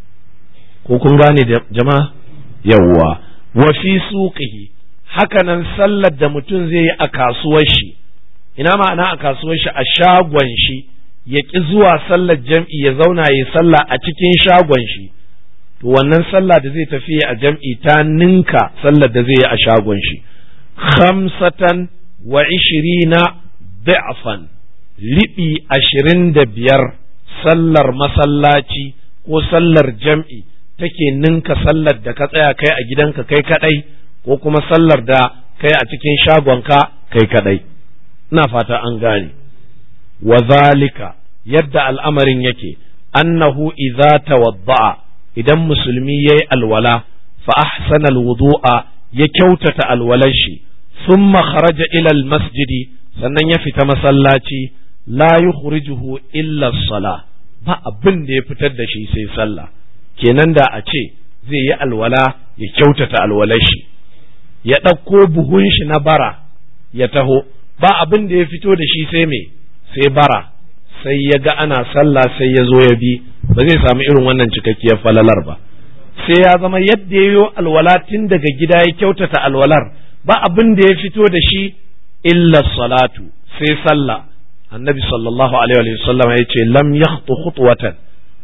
ko kun gane jama'a yawwa wa fi suqihi hakanan sallar da mutum zai yi a kasuwar shi ina ma'ana a kasuwar shi a shagon shi ya ƙi zuwa sallar jam'i ya zauna ya sallah a cikin shagon shi to wannan sallah da zai tafi a jam'i ta ninka sallar da zai yi a shagon shi khamsatan wa ishirina da'fan liɓi ashirin da biyar sallar masallaci ko sallar jam'i take ninka sallar da ka tsaya kai a gidanka kai kadai ko kuma sallar da kai a cikin shagonka kai kadai ina fata an gane wa zalika yadda al'amarin yake annahu idza tawadda'a idan musulmi yayi alwala fa ahsana alwudu'a ya kyautata alwalar shi thumma kharaja ila almasjidi sannan ya fita masallaci la yukhrijuhu illa as-salah ba abin da ya fitar da shi sai sallah kenan da a ce zai yi alwala ya kyautata alwalar shi ya ɗauko buhun shi na bara ya taho ba abin da ya fito da shi sai me sai bara sai ya ga ana sallah sai ya zo ya bi ba zai samu irin wannan cikakkiyar falalar ba sai ya zama yadda ya yi alwala tun daga gida ya kyautata alwalar ba abin da ya fito da shi illa salatu sai sallah annabi sallallahu alaihi wa sallam ya ce lam yakhtu khutwatan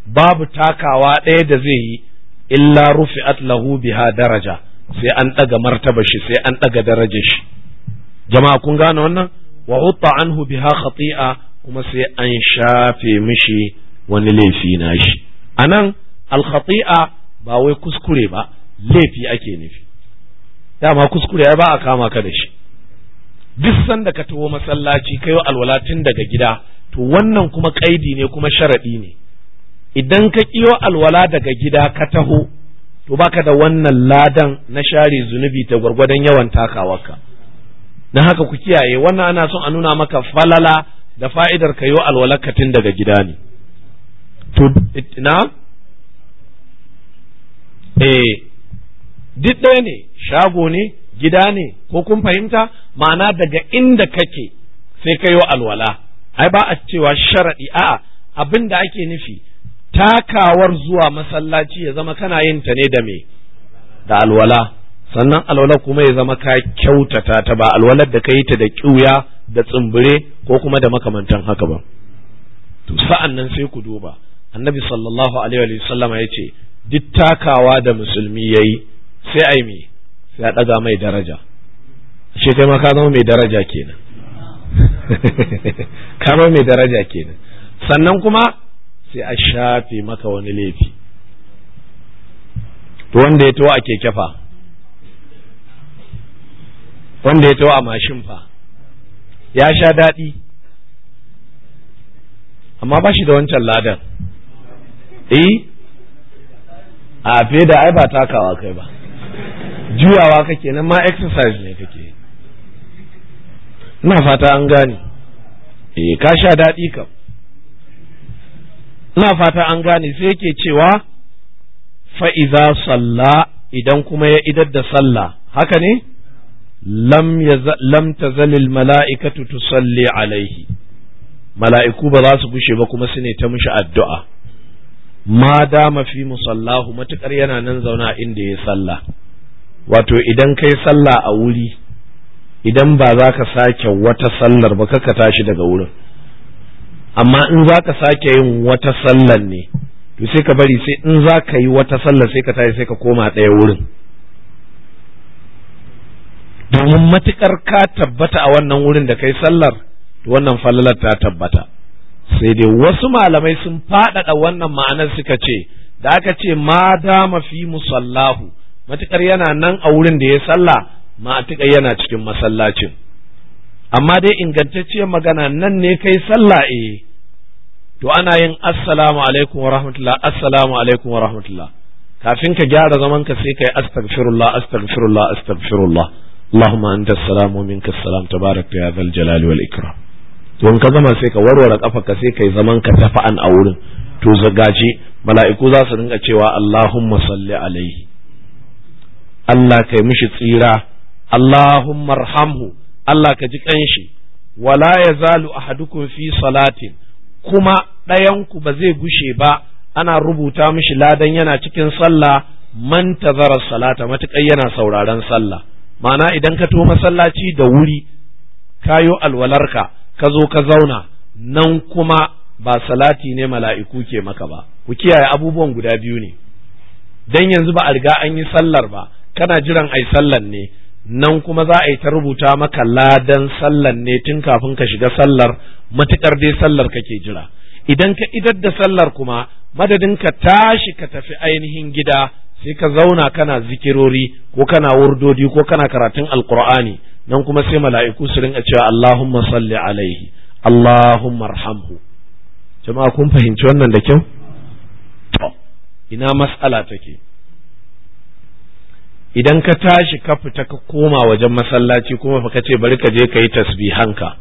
babu takawa ɗaya da zai yi illa rufi'at lahu biha daraja sai an ɗaga martaba shi sai an ɗaga darajar shi jama'a kun gane wannan wa hutta anhu biha khati'a kuma sai an shafe mishi wani laifi na shi anan al khati'a ba wai kuskure ba laifi ake nufi dama kuskure ya ba a kama ka da shi duk sanda ka taho masallaci kai alwala tun daga gida to wannan kuma kaidi ne kuma sharadi ne idan ka kiyo alwala daga gida ka taho to baka da wannan ladan na share zunubi ta gwargwadon yawan takawarka na haka ku kiyaye wannan ana son a nuna maka falala da fa'idar ka yo alwalarka tun daga gida ne to na eh duk ɗaya ne shago ne gida ne ko kun fahimta ma'ana daga inda kake sai ka yo alwala ai ba a cewa sharaɗi a'a abin da ake nufi takawar zuwa masallaci ya zama kana yin ta ne da me da alwala sannan alwala kuma ya zama ka kyautata ta ba alwalar da ka yi ta da ƙiuya da tsumbure ko kuma da makamantan haka ba to sa'an nan sai ku duba annabi sallallahu alaihi wa sallama ya ce duk takawa da musulmi ya yi sai ai me sai a ɗaga mai daraja shi kai ma ka zama mai daraja kenan ka zama mai daraja kenan sannan kuma sai a shafe maka wani laifi to wanda ya tawo a keke fa wanda ya tawo a mashin fa ya sha daɗi amma ba shi da wancan ladan eh a fiye da ai ba takawa kai ba juyawa kake nan ma exercise ne kake ina fata an gane eh ka sha daɗi kam ina fata an gane sai yake cewa fa'iza salla idan kuma ya idar da sallah haka ne lam tazalil mala'ikatu tusalli alaihi mala'iku ba za su gushe ba kuma su ne ta mishi addu'a ma dama fi musallahu matuƙar yana nan zauna inda ya sallah wato idan kai sallah a wuri idan ba za ka sake wata sallar ba ka tashi daga wurin amma in za ka sake yin wata sallar ne to sai ka bari sai in za ka yi wata sallar sai ka tashi sai ka koma ɗaya wurin domin matukar ka tabbata a wannan wurin da kai sallar to wannan fallalar ta tabbata sai dai wasu malamai sun faɗaɗa wannan ma'anar suka ce da aka ce ma dama fi musallahu matukar yana nan a wurin da ya sallah matukar yana cikin masallacin amma dai ingantacciyar magana nan ne kai sallah eh to ana yin assalamu alaikum wa rahmatullah assalamu alaikum wa rahmatullah kafin ka gyara zaman ka sai kai astaghfirullah astaghfirullah astaghfirullah Allahumma anta salam wa minka salam tabarak ya zal jalali wal ikram to in ka zama sai ka warware kafa ka sai kai zaman ka tafa'an a wurin to zagaje mala'iku za su ringa cewa Allahumma salli alaihi Allah kai mishi tsira Allahumma arhamhu Allah ka ji kanshi wala yazalu ahadukum fi salatin kuma ɗayanku ba zai gushe ba ana rubuta mishi ladan yana cikin sallah man tazara salata matuƙar yana sauraron sallah ma'ana idan ka to masallaci da wuri kayo alwalarka ka zo ka zauna nan kuma ba salati ne mala'iku ke maka ba ku kiyaye abubuwan guda biyu ne dan yanzu ba a riga an yi sallar ba kana jiran ai sallar ne nan kuma za a yi ta rubuta maka ladan sallar ne tun kafin ka shiga sallar matukar dai sallar kake jira idan ka idar da sallar kuma madadin ka tashi ka tafi ainihin gida sai ka zauna kana zikirori ko kana wurdodi ko kana karatun alqur'ani nan kuma sai mala'iku su rinka cewa Allahumma salli alaihi Allahumma arhamhu jama'a kun fahimci wannan da kyau to ina mas'ala take idan ka tashi ka fita ka koma wajen masallaci kuma fa ka ce bari ka je ka yi tasbihanka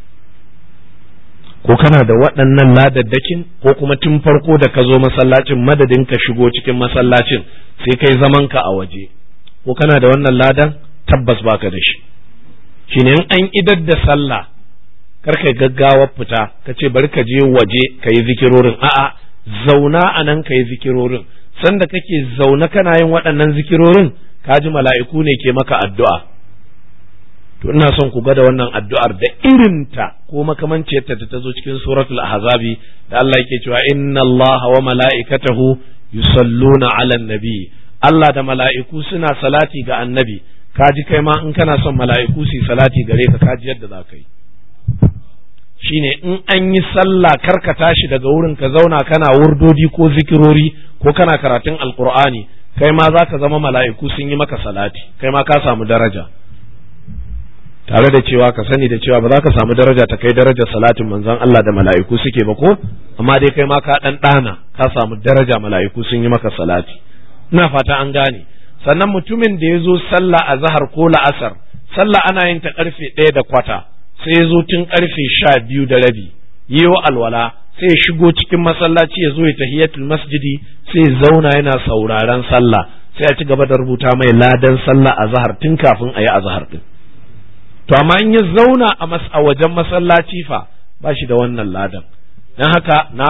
ko kana da waɗannan ladaddakin ko kuma tun farko da ka zo masallacin madadin ka shigo cikin masallacin sai kai zaman ka a waje ko kana da wannan ladan tabbas baka da shi shine in an idar da sallah kar kai gaggawar fita ka ce bari ka je waje ka yi zikirorin a'a zauna a nan ka yi zikirorin sanda kake zaune kana yin waɗannan zikirorin ka ji mala'iku ne ke maka addu'a to ina son ku ga da wannan addu'ar da irinta ko makamanciyarta da ta zo cikin suratul ahzabi da Allah yake cewa inna Allaha wa mala'ikatahu yusalluna 'alan nabi Allah da mala'iku suna salati ga annabi kaji kai ma in kana son mala'iku su salati gare ka kaji yadda za ka yi shine in an yi sallah karka tashi daga wurin ka zauna kana wurdodi ko zikirori ko kana karatun alkur'ani kai ma za ka zama mala'iku sun yi maka salati kai ma ka samu daraja tare da cewa ka sani da cewa ba za ka samu daraja ta kai darajar salatin manzon Allah da mala'iku suke ba ko amma dai kai ma ka dan dana ka samu daraja mala'iku sun yi maka salati ina fata an gane sannan mutumin da ya zo sallah a zahar ko la'asar sallah ana yin ta karfe ɗaya da kwata sai ya zo tun karfe sha biyu da rabi yiwo alwala sai ya shigo cikin masallaci ya zo ya tahiyatul masjidi sai ya zauna yana sauraron sallah sai ya ci gaba da rubuta mai ladan sallah a zahar tun kafin a yi a zahar din to amma in ya zauna a mas a wajen masallaci fa ba shi da wannan ladan dan haka na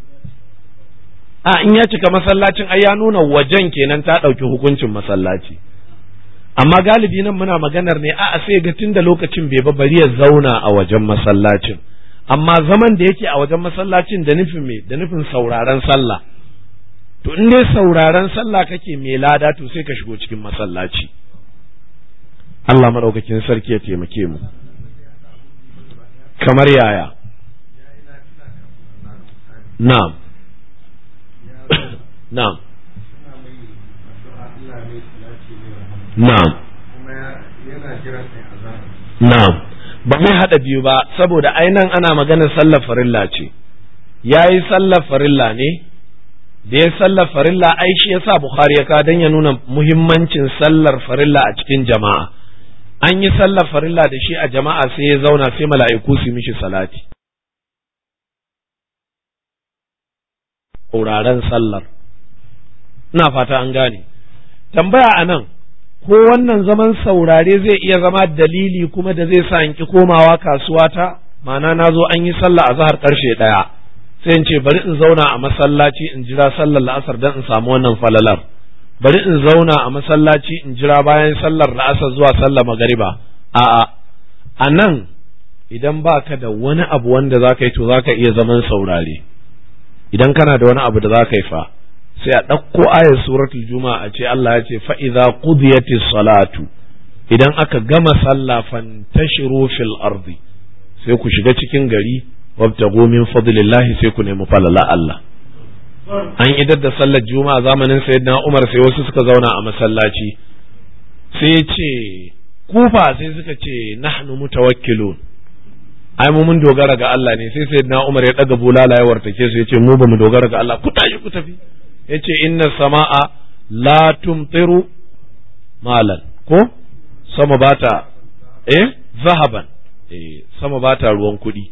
a in ya cika masallacin ai ya nuna wajen kenan ta ɗauki hukuncin masallaci amma galibi nan muna maganar ne a sai ga tunda lokacin bai ba bari ya zauna a wajen masallacin amma zaman da yake a wajen masallacin da nufin me da nufin sauraron sallah to in dai sauraron sallah kake mai lada to sai ka shigo cikin masallaci Allah madaukakin sarki ya taimake mu kamar yaya na'am na'am na'am na'am ba mai haɗa biyu ba saboda ainan ana maganar sallar farilla ce ya yi sallar farilla ne da ya sallar farilla ai shi yasa Bukhari ya ka dan ya nuna muhimmancin sallar farilla a cikin jama'a an yi sallar farilla da shi a jama'a sai ya zauna sai mala'iku su mishi salati wuraren sallar ina fata an gane tambaya a nan ko wannan zaman saurare zai iya zama dalili kuma da zai sa in ki komawa kasuwa ta ma'ana na zo an yi sallah a zahar karshe ɗaya sai in ce bari in zauna a masallaci in jira sallar la'asar don in samu wannan falalar bari in zauna a masallaci in jira bayan sallar la'asar zuwa sallar magariba a'a a nan idan ba ka da wani abu wanda za ka yi to za ka iya zaman saurare idan kana da wani abu da za ka yi fa sai a ɗauko ayar suratul juma'a a ce Allah ya ce fa'iza qudiyatis salatu idan aka gama sallah fantashiru fil ardi sai ku shiga cikin gari wabtagu min fadlillahi sai ku nemi falala Allah an idar da sallar juma'a zamanin sayyidina Umar sai wasu suka zauna a masallaci sai ya ce kufa sai suka ce nahnu mutawakkilun ai mu mun dogara ga Allah ne sai sayyidina Umar ya daga bulala ya wartake su ya ce mu ba mu dogara ga Allah ku tashi ku tafi ya ce inna sama'a la tumtiru malan ko sama bata eh zahaban eh sama bata ruwan kuɗi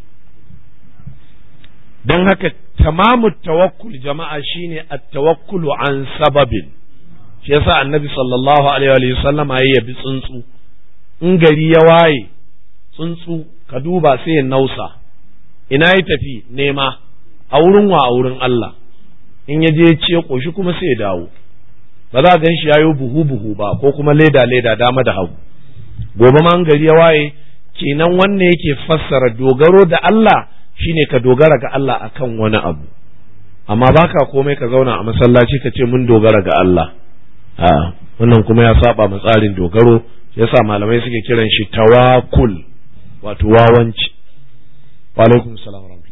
don haka tamamu tawakkul jama'a shine at-tawakkulu an sababin shi yasa annabi sallallahu alaihi wa sallam ya yabi tsuntsu in gari ya waye tsuntsu ka duba sai ya nausa ina ya tafi nema a wurin wa a wurin Allah in ya je ce koshi kuma sai ya dawo ba za a gan shi yayo buhu buhu ba ko kuma leda leda dama da hagu gobe ma gari ya waye kenan wannan yake fassara dogaro da Allah shine ka dogara ga Allah akan wani abu amma baka komai ka zauna a masallaci ka ce mun dogara ga Allah a wannan kuma ya saba ma tsarin dogaro yasa malamai suke kiran shi tawakul wato wawanci wa alaikum salam wa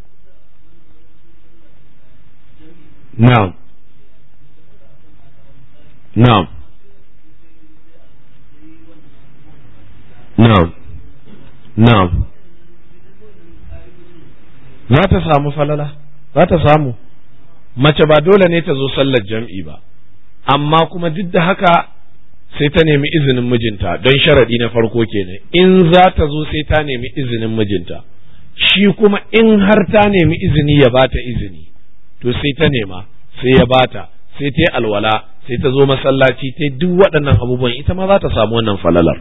na'am na'am na'am na'am za ta samu falala za ta samu mace ba dole ne ta zo sallar jam'i ba amma kuma duk da haka sai ta nemi izinin mijinta don sharaɗi na farko kenan in za ta zo sai ta nemi izinin mijinta shi kuma in har ta nemi izini ya bata izini to sai ta nema sai ya bata sai ta yi alwala sai ta zo masallaci ta duk waɗannan abubuwan ita ma za ta samu wannan falalar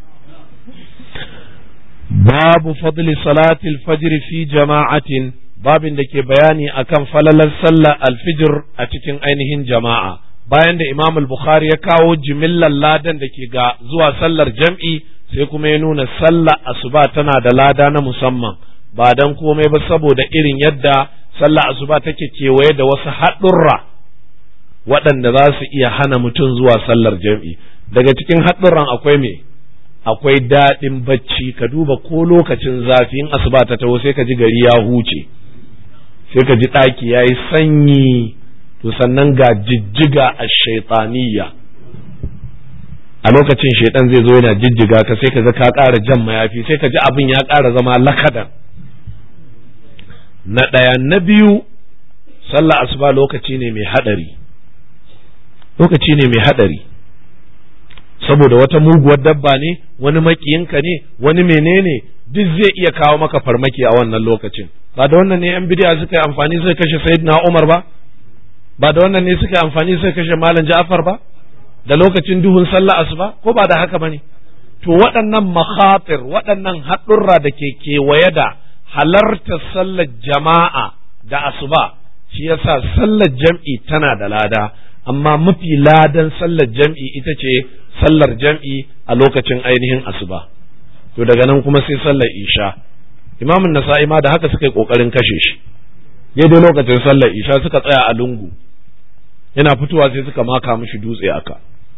babu fadli salatil fajr fi jama'atin babin da ke bayani akan falalar sallar alfijir a cikin ainihin jama'a bayan da imam al-bukhari ya kawo jimillar ladan da ke ga zuwa sallar jam'i sai kuma ya nuna sallah asuba tana da lada na musamman ba dan komai ba saboda irin yadda sallah asuba take kewaye da wasu haɗurra waɗanda za su iya hana mutum zuwa sallar jam'i daga cikin haɗurran akwai me akwai daɗin bacci ka duba ko lokacin zafi in asuba ta taho sai ka ji gari ya huce sai ka ji ɗaki ya yi sanyi to sannan ga jijjiga a shaitaniya a lokacin shaitan zai zo yana jijjiga ka sai ka ga ka ƙara jan mayafi sai ka ji abin ya ƙara zama lakadan na ɗaya na biyu sallah asuba lokaci ne mai haɗari lokaci ne mai haɗari saboda wata muguwar dabba ne wani makiyinka ne wani menene duk zai iya kawo maka farmaki a wannan lokacin ba da wannan ne yan bidiya suka yi amfani suka kashe sayyidina Umar ba ba da wannan ne suka yi amfani suka kashe malam Ja'far ba da lokacin duhun sallah asuba ko ba da haka bane to waɗannan makhatir waɗannan haɗurra da ke kewaye da halartar sallar jama'a da asuba shi yasa sallar jam'i tana da lada amma mafi ladan sallar jam'i ita ce sallar jam'i a lokacin ainihin asuba to daga nan kuma sai sallar isha imamun nasa'i ma da haka suka yi kokarin kashe shi dai lokacin sallar isha suka tsaya a lungu yana fitowa sai suka maka mishi dutse aka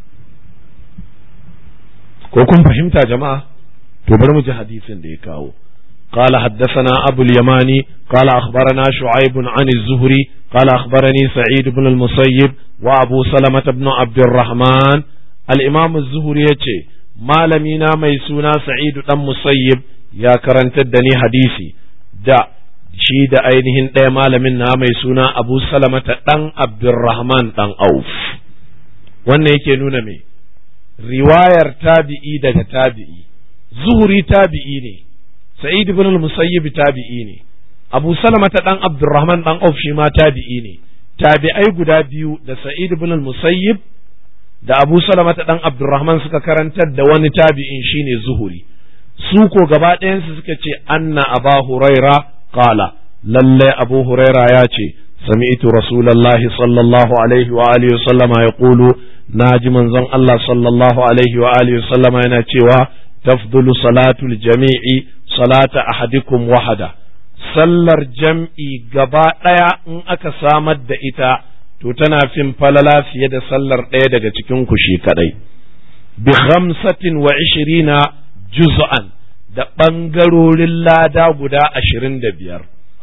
ko kun fahimta jama'a to bari mu ji hadisin da ya kawo قال حدثنا أبو اليماني قال أخبرنا شعيب عن الزهري قال أخبرني سعيد بن المسيب وأبو سلمة بن عبد الرحمن الإمام الزهري يتي ما لمينا ميسونا سعيد بن مسيب يا كرنت الدني حديثي دا shi da ainihin ɗaya malamin na mai suna abu salamata ɗan abdurrahman ɗan auf wannan yake nuna me riwayar tabi'i daga tabi'i zuhuri tabi'i ne sa'id ibn al-musayyib tabi'i ne abu salamata ɗan abdurrahman ɗan auf shi ma tabi'i ne tabi'ai guda biyu da sa'id ibn al-musayyib da abu salamata ɗan abdurrahman suka karantar da wani tabi'in shine zuhuri su ko gaba ɗayansu suka ce anna aba huraira qala lalle abu huraira ya ce sami'tu rasulallahi sallallahu alaihi wa alihi wa sallama yaqulu naji manzon Allah sallallahu alaihi wa alihi wa sallama yana cewa tafdulu salatul jami'i salata ahadikum wahada sallar jam'i gaba ɗaya in aka samar da ita to tana fin falala fiye da sallar ɗaya daga cikin ku shi kadai bi khamsatin wa ishirina juz'an da ɓangarorin lada guda ashirin da biyar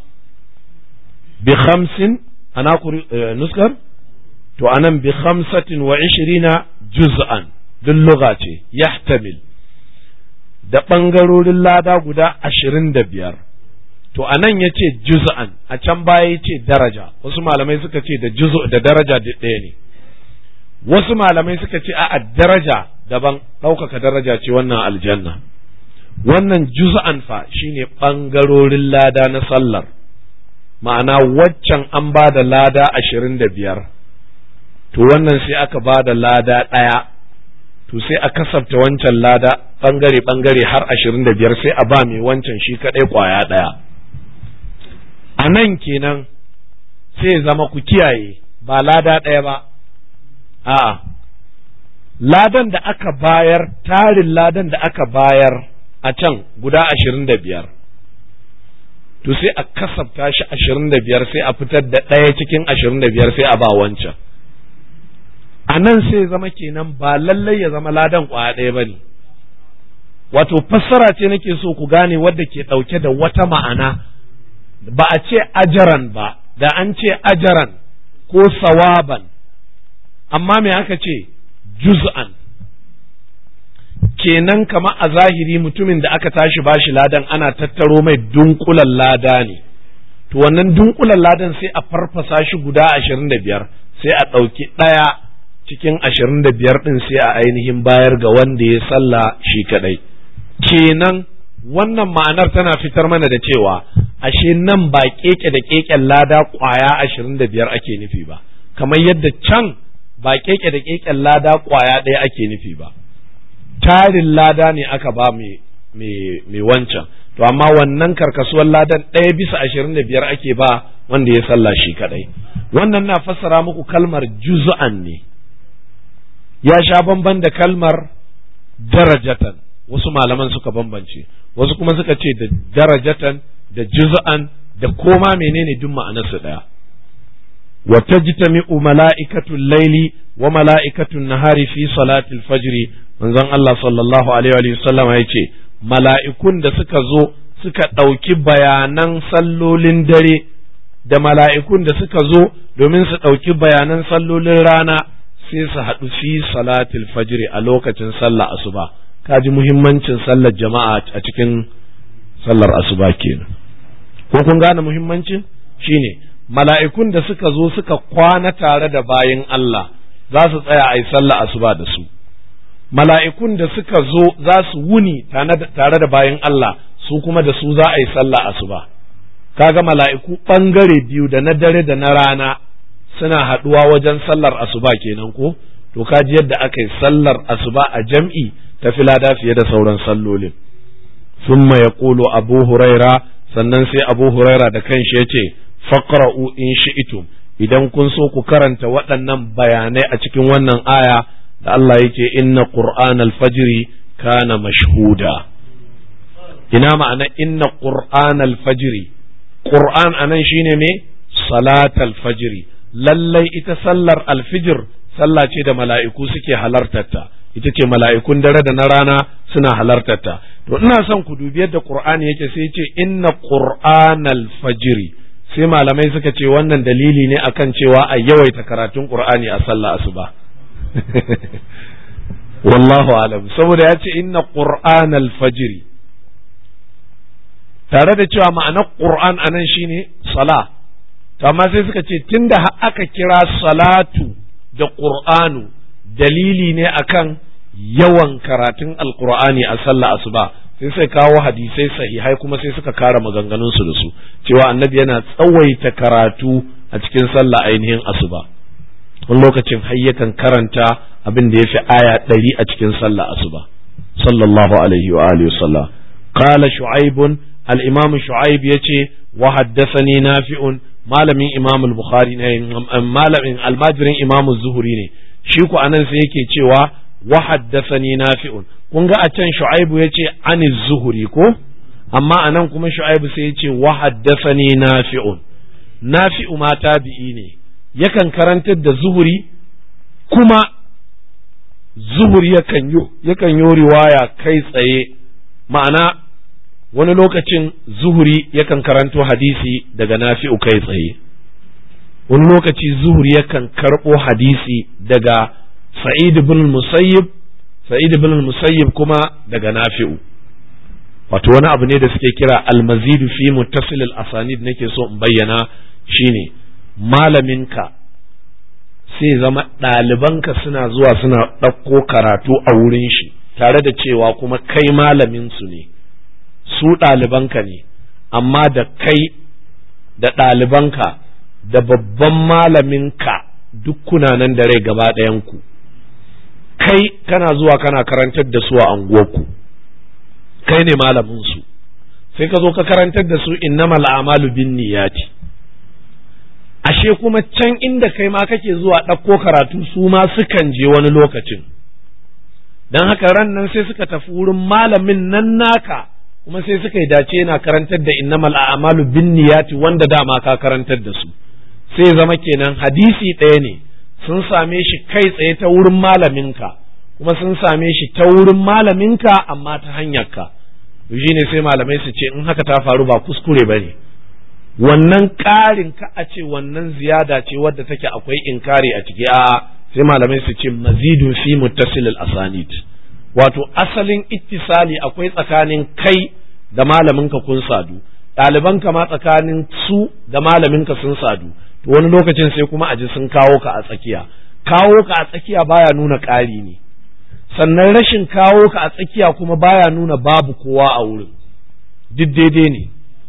bi khamsin ana nuskar to anan bi khamsatin wa ishirina juz'an duk lugha ce yahtamil da ɓangarorin lada guda ashirin da biyar to anan ya ce juz'an a can baya ya ce daraja wasu malamai suka ce da juzu da daraja duk ɗaya ne wasu malamai suka ce a daraja daban ɗaukaka daraja ce wannan aljanna wannan juz'an fa shine ɓangarorin lada na sallar ma'ana waccan an ba da lada ashirin da biyar to wannan sai aka ba da lada ɗaya to sai a kasafta wancan lada ɓangare ɓangare har ashirin da biyar sai a ba mai wancan shi kaɗai ƙwaya ɗaya a nan kenan sai zama ku kiyaye ba lada ɗaya ba a'a ladan da aka bayar tarin ladan da aka bayar a can guda ashirin da biyar to sai a kasafta shi ashirin da biyar sai a fitar da ɗaya cikin ashirin da biyar sai a ba wancan a nan sai zama kenan ba lallai ya zama ladan ƙwaya ɗaya ba ne wato fassara ce nake so ku gane wadda ke ɗauke da wata ma'ana ba a ce ajaran ba da an ce ajaran ko sawaban amma me aka ce juz'an kenan kama a zahiri mutumin da aka tashi bashi ladan ana tattaro mai dunkulan lada ne to wannan dunkulan ladan sai a farfasa shi guda ashirin da biyar sai a ɗauki ɗaya cikin ashirin da biyar ɗin sai a ainihin bayar ga wanda ya sallah shi kaɗai kenan wannan ma'anar tana fitar mana da cewa ashe nan ba keke da keken lada kwaya ashirin da biyar ake nufi ba kamar yadda can ba keke da keken lada kwaya ɗaya ake nufi ba tarin lada ne aka ba mai wancan to amma wannan karkasuwar ladan ɗaya bisa ashirin da biyar ake ba wanda ya sallah shi kadai wannan na fassara muku kalmar juz'an ne ya sha bamban da kalmar darajatan wasu malaman suka bambance wasu kuma suka ce da darajatan da juz'an da koma menene duk ma'anarsu daya wa tajtami'u mala'ikatul laili wa mala'ikatul nahari fi salatil fajri manzon Allah sallallahu alaihi wa sallam ya ce mala'ikun da suka zo suka ɗauki bayanan sallolin dare da mala'ikun da suka zo domin su ɗauki bayanan sallolin rana sai su haɗu fi salatil fajri a lokacin sallah asuba kaji muhimmancin sallar jama'a a cikin sallar asuba kenan ko kun gane muhimmancin shine mala'ikun da suka zo suka kwana tare da bayin Allah za su tsaya a yi sallah asuba da su mala'ikun da suka zo za su wuni tare da bayin Allah su kuma da su za a yi sallah asuba kaga mala'iku ɓangare biyu da na dare da na rana suna haɗuwa wajen sallar asuba kenan ko to kaji yadda aka yi sallar asuba a jam'i ta filada fiye da sauran sallolin summa ya abu huraira sannan sai abu huraira da kanshi ya ce faqra'u in shi'tum idan kun so ku karanta waɗannan bayanai a cikin wannan aya da Allah yake inna qur'an al-fajri kana mashhuda ina ma'ana inna qur'an al-fajri qur'an anan shine me salat al-fajri lallai ita sallar al-fajr sallah ce da mala'iku suke halartarta ita ce mala'ikun dare da na rana suna halartarta to ina son ku dubi yadda qur'ani yake sai ce inna qur'an al-fajri sai malamai suka ce wannan dalili ne akan cewa a yawaita karatun qur'ani a sallah asuba wallahu alam saboda ya ce inna qur'an al-fajr tare da cewa ma'anar qur'an anan shine sala to amma sai suka ce tunda aka kira salatu da qur'anu dalili ne akan yawan karatun alqur'ani a sallah asuba sai sai kawo hadisai sahihai kuma sai suka kara maganganun su da su cewa annabi yana tsawaita karatu a cikin sallah ainihin asuba wani lokacin har yakan karanta abin da ya fi aya ɗari a cikin sallah asuba sallallahu alaihi wa alihi wasallam qala shu'aibun al-imam shu'aib yace wa haddathani nafi'un malamin imam al-bukhari ne malamin almajirin imam az-zuhri ne shi ku anan sai yake cewa wa haddathani nafi'un kun ga a can shu'aibu yace ani zuhri ko amma anan kuma shu'aibu sai yace wa haddathani nafi'un nafi'u ma tabi'i ne yakan karantar da zuhuri kuma zuhuri yakan yi yakan yi riwaya kai tsaye ma'ana wani lokacin zuhuri yakan karanto hadisi daga nafi'u kai tsaye wani lokaci zuhuri yakan karɓo hadisi daga sa'id bin musayyib sa'id bin musayyib kuma daga nafi'u wato wani abu ne da suke kira almazidu fi muttasil al-asanid nake so in bayyana shine malaminka sai zama ɗalibanka suna zuwa suna ɗauko karatu a wurin shi tare da cewa kuma kai malaminsu ne su ɗalibanka ne amma da kai da ɗalibanka da babban malaminka duk kuna nan da rai gaba ɗayanku kai kana zuwa kana karantar da su a anguwarku kai ne malaminsu sai ka zo ka karantar da su innamal a'malu bin niyati ashe kuma can inda kai ma kake zuwa ɗauko karatu su ma sukan je wani lokacin don haka ran nan sai suka tafi wurin malamin nan naka kuma sai suka yi dace yana karantar da innamal a'malu bin niyati wanda dama ka karantar da su sai zama kenan hadisi ɗaya ne sun same shi kai tsaye ta wurin malaminka kuma sun same shi ta wurin malaminka amma ta hanyarka shi ne sai malamai su ce in haka ta faru ba kuskure ba ne wannan ƙarin ka a ce wannan ziyada ce wadda take akwai inkari a ciki a sai malamai su ce mazidun fi muttasil al-asanid wato asalin ittisali akwai tsakanin kai da malaminka kun sadu ɗalibanka ma tsakanin su da malaminka sun sadu to wani lokacin sai kuma a ji sun kawo ka a tsakiya kawo ka a tsakiya baya nuna ƙari ne sannan rashin kawo ka a tsakiya kuma baya nuna babu kowa a wurin duk daidai ne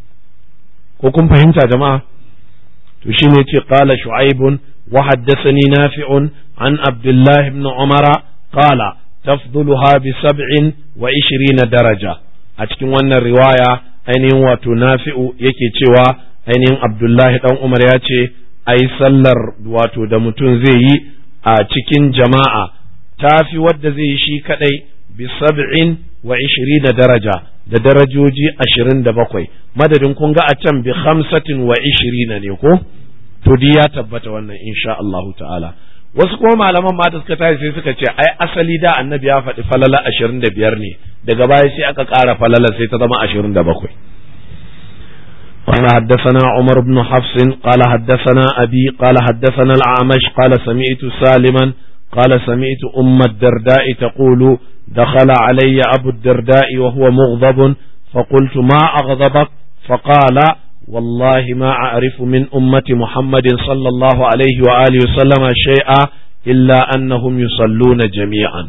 ko kun fahimta jama'a to shine yace qala shu'aibun wa haddathani nafi'un an abdullah ibn umara qala tafduluha bi sab'in wa ishirina daraja a cikin wannan riwaya ainihin wato nafi'u yake cewa ainihin abdullahi dan umar ya ce ai sallar wato da mutum zai yi a cikin jama'a tafi wadda zai yi shi kadai bi sab'in wa ishirina daraja da darajoji ashirin da bakwai madadin kun ga a can bi hamsatin wa ishirina ne ko to di ya tabbata wannan insha Allahu ta'ala wasu kuma malaman ma da suka tashi sai suka ce ai asali da annabi ya faɗi falala ashirin da biyar ne daga baya sai aka ƙara falala sai ta zama ashirin da bakwai قال حدثنا عمر بن حفص قال حدثنا أبي قال حدثنا الأعمش قال سمعت سالما قال سمعت أم الدرداء تقول دخل علي أبو الدرداء وهو مغضب فقلت ما أغضبك فقال والله ما أعرف من أمة محمد صلى الله عليه وآله وسلم شيئا إلا أنهم يصلون جميعا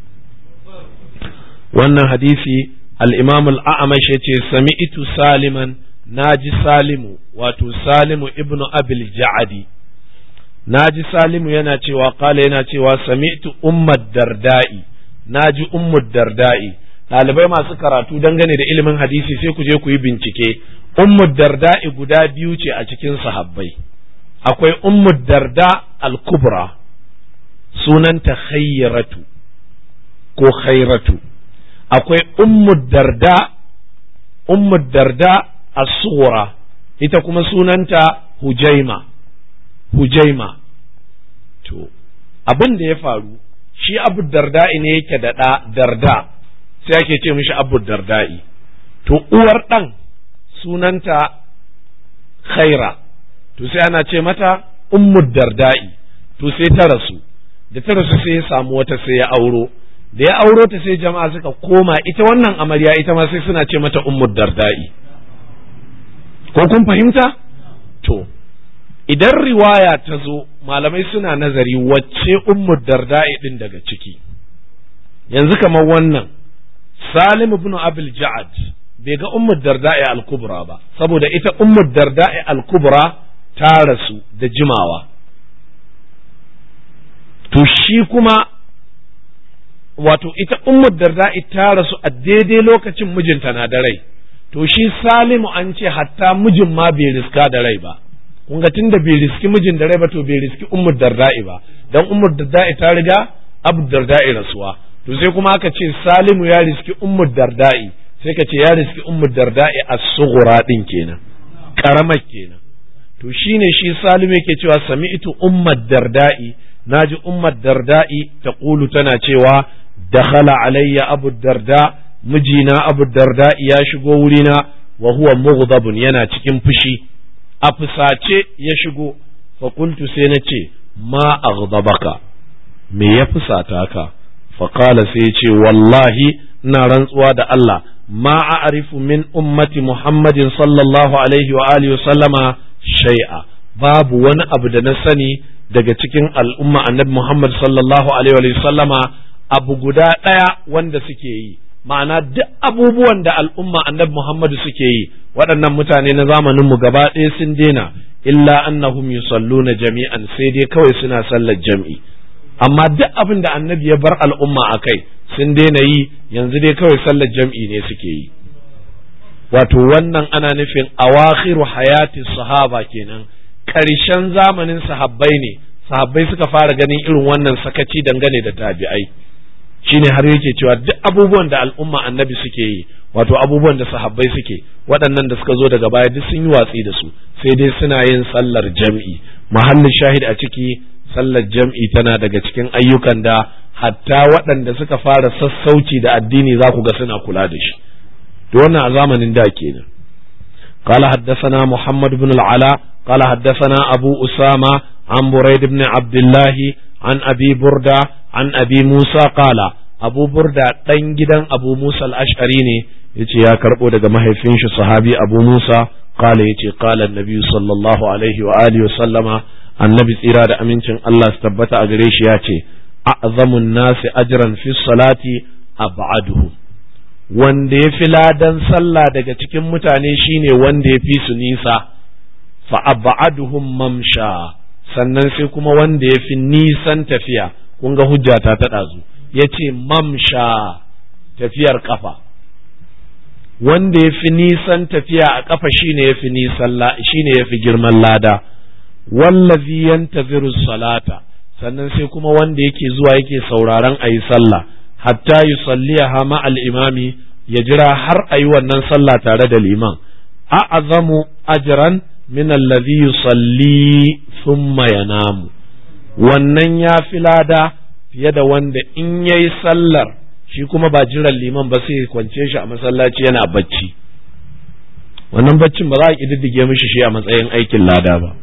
وأن حديثي الإمام الأعمش سمعت سالما ناجي سالم واتو سالم ابن أبي الجعدي naji salimu yana cewa kala yana cewa sami'tu ummad darda'i naji ummud darda'i ɗalibai masu karatu dangane da ilimin hadisi sai ku je ku yi bincike ummud darda'i guda biyu ce a cikin sahabbai akwai ummud darda al-kubra sunanta khayratu ko khayratu akwai ummud darda ummud darda as-sughra ita kuma sunanta hujaima hujaima to abin da ya faru shi abu darda'i ne yake da ɗa darda sai ake ce mishi abu darda'i to uwar ɗan sunanta khaira to sai ana ce mata ummu darda'i to sai ta rasu da ta rasu sai ya samu wata sai ya auro da ya auro ta sai jama'a suka koma ita wannan amarya ita ma sai suna ce mata ummu darda'i ko kun fahimta to idan riwaya ta zo malamai suna nazari wacce ummu darda'i din daga ciki yanzu kamar wannan salim ibn abil ja'ad bai ga ummu darda'i al-kubra ba saboda ita ummu darda'i al-kubra ta rasu da jimawa to shi kuma wato ita ummu darda'i ta rasu a daidai lokacin mijinta na da rai to shi salimu an ce hatta mijin ma bai riska da rai ba kun ga tunda bai riski mijin da rai ba to bai riski ummu darda'i ba dan ummu darda'i ta riga abu darda'i rasuwa to sai kuma aka ce salimu ya riski ummu darda'i sai ka ce ya riski ummu darda'i as-sughra din kenan karamar kenan to shine shi salimu yake cewa sami'tu ummu darda'i naji ummu darda'i taqulu tana cewa dakhala alayya abu darda mijina abu darda'i ya shigo wurina wa huwa mughdabun yana cikin fushi a fusace ya shigo fa qultu sai na ce ma aghdabaka me ya fusata ka fa qala sai ya ce wallahi ina rantsuwa da Allah ma a'rifu min ummati Muhammadin sallallahu alaihi wa alihi wa sallama shay'a babu wani abu da na sani daga cikin al'umma annabi Muhammad sallallahu alaihi wa sallama abu guda ɗaya wanda suke yi ma'ana duk abubuwan da al'umma annabi Muhammadu suke yi waɗannan mutane na zamanin mu gaba ɗaya sun daina illa annahum yusalluna jami'an sai dai kawai suna sallar jam'i amma duk abin da annabi ya bar al'umma a kai sun daina yi yanzu dai kawai sallar jam'i ne suke yi wato wannan ana nufin awakhiru hayati sahaba kenan ƙarshen zamanin sahabbai ne sahabbai suka fara ganin irin wannan sakaci dangane da tabi'ai shine har yake cewa duk abubuwan da al'umma annabi suke yi wato abubuwan da sahabbai suke waɗannan da suka zo daga baya duk sun yi watsi da su sai dai suna yin sallar jam'i mahallin shahid a ciki sallar jam'i tana daga cikin ayyukan da hatta waɗanda suka fara sassauci da addini za ku ga suna kula da shi to wannan a zamanin da kenan قال حدثنا محمد بن العلاء قال حدثنا أبو أسامة عن بريد بن عبد الله عن أبي بردة عن أبي موسى قال أبو بردة تنجدا أبو موسى الأشعري يتي يا كربو دقا مهيفين صحابي أبو موسى قال يتي قال النبي صلى الله عليه وآله وسلم النبي إرادة أمينتين الله استبت أغريش ياتي أعظم الناس أجرا في الصلاة أبعدهم wanda ya fi ladan sallah daga cikin mutane shine wanda ya fi su nisa fa ab'aduhum mamsha sannan sai kuma wanda ya fi nisan tafiya kun ga hujjata ta ɗazu ya ce mamsha tafiyar kafa wanda ya fi nisan tafiya a kafa shine ya fi nisan shine ya fi girman lada wallazi yantaziru salata sannan sai kuma wanda yake zuwa yake sauraron a yi sallah hatta yusalliha ma al-imami ya jira har ayi wannan sallah tare da liman a'azamu ajran min alladhi yusalli thumma yanamu wannan ya fi lada fiye da wanda in yayi sallar shi kuma ba jiran liman ba sai kwance shi a masallaci yana bacci wannan baccin ba za a kididdige mishi shi a matsayin aikin lada ba